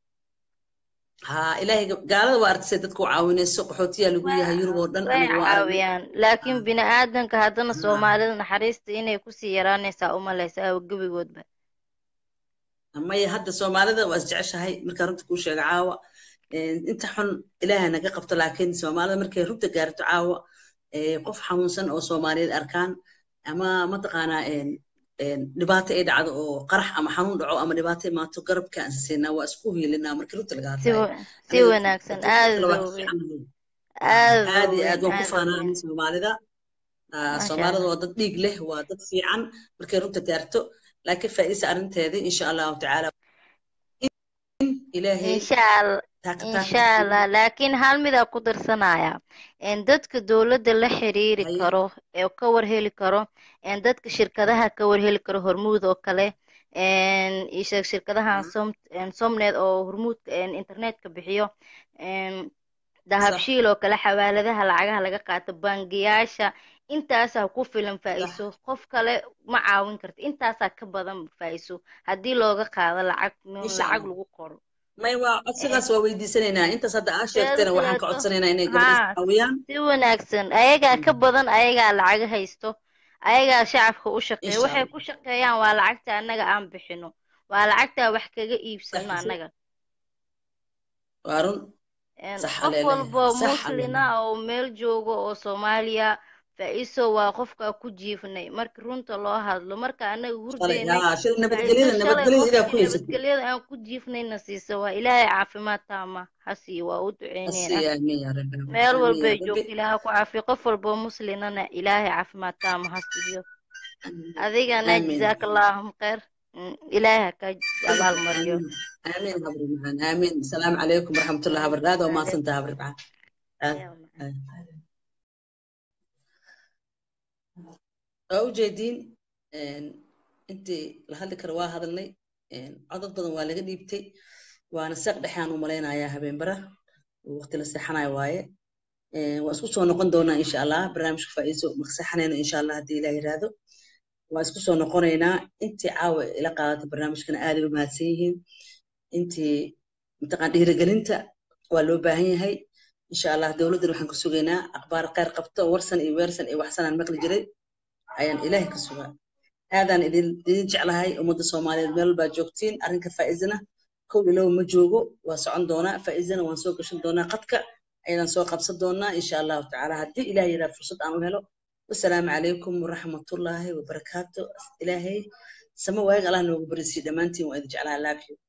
ha ilaahayga gaalada waa artisay dadku caawinayso qaxootiyaa lagu yahay yurub oo dhan way aniga waa aragnay caawiyaan laakiin Ha, bini aadanka haddana ha. soomaalida naxariista inay kusii yaraanaysaa umalaysaa oo gebigoodba maya hadda soomaalida waa isjeceshahay markaa runta kuu sheega caawa Een, inta xun ilaahay naga qabto laakiin soomaalida markay runta gaarto caawa ee, qof xanuunsan oo soomaaliyeed arkaan ama mataqaanaa dhibaato ay dhacdo oo qarax ama xanuun dhaco ama dhibaato imaato garabka aan siinaa waa isku hiilinaa markii runta laga si hadlayo wa- si wanaagsan aad labaad u weyn fiican aad aad u iyo aad weyn waan ku aad u faanaa weyn soomaalida Ah, maasha soomaalida allah waa dad dhiig leh waa dad fiican markay runta gaarto laakiin faa'iisa arrinteedii insha allahu tacaala ilaahay insha allah taaka taaka insha allah laakiin hal midaa ku darsanaya een dadka dowladda la xiriiri haye karo ee ka warheli karo een dadka shirkadaha ka warheli karo hormuud oo kale een ii sheeg shirkadahan som een somnet oo hormuudka een internetka bixiyo een sax dahabshiil oo kale xawaaladaha lacagaha laga qaato bangiyaasha intaasaa ku filan sax faa'iiso qof kale ma caawin karto intaasaa ka badan faa'iiso haddii looga qaado lacag insha lacag allah lagu qoro may waa Een, codsigaas waa weydiisanaynaa intaas hadda aa teeda sheegtayna waxaan ka kaleeto codsanaynaa inay gabadhaas haa caawiyaan si wanaagsan ayagaa ka badan ayagaa lacaga haysto ayagaa shacabka u shaqeeya insha waxay allah ku shaqeeyaan waa lacagta annaga aan bixino waa lacagtaa wax kaga sax iibsano annaga waa run Een, sax qof aleelehe walba sax muslina aleelehe oo meel joogo oo soomaaliya faa'iiso waa qofka ku jiifnay marka runta loo hadlo marka annaga shalay hurdeynay haa shil faa'iiso nabadgelyada shalay nabadgelyada idaa ku qofkii haysatay nabadgelyada aan ku jiifnayna siisa waa ilaahay caafimaad taama ha siiyo waa u duceyneynaa asiya amiin yaa rabbi meel amiin walbay yaa rabbi joogto ilaaha ku caafiyo qof walboo muslinana ilaahay caafimaad taama ha siiyo adigana amiin jazaaka allaahum khayr Mm, ilaahay ha ka abaal mariyo amiin amiin habri macaan amiin asalaamu calaykum waraxmatullahi wabarakaatu waa mahadsantaha habri macaan aad Yaa macaan. aad waa ujeediin intii la hadli karo waa hadalnay codad badan waa laga dhiibtay waana seeq dhexaan u malaynayaa habeenbara waqti la seexanayo waaye waa isku soo noqon doonaa insha allah barnaamijka faa'iiso maqseexanayno insha allah haddii ilaah yiraahdo waa isku soo noqonaynaa intii caawa ila qaadatay barnaamijkana aaday u mahadsan yihiin intii mataqaan dhiirigelinta waa loo baahan yahay insha allah dowladdan waxaan ka sugaynaa akhbaar khayr qabto warsan iyo weersan iyo waxsanaan maqli jiray ayaan ilaahay ka sugaa aadaan idin idin jeclahay ummadda soomaaliyeed meel baa joogtiin arrinka faa'iizana kow ilow ma joogo waa socon doonaa faa'iizana waan soo gashan doonaa qadka ayadaan soo qabsan doonaa insha allahu tacaala haddii ilaah yaraa fursad aan u helo wasalaamu calaykum waraxmatullaahi wabarakaatu ilaahay sama waayag allah noogu barisiiyo dhammaantiin waa idin jeclaha laafiyo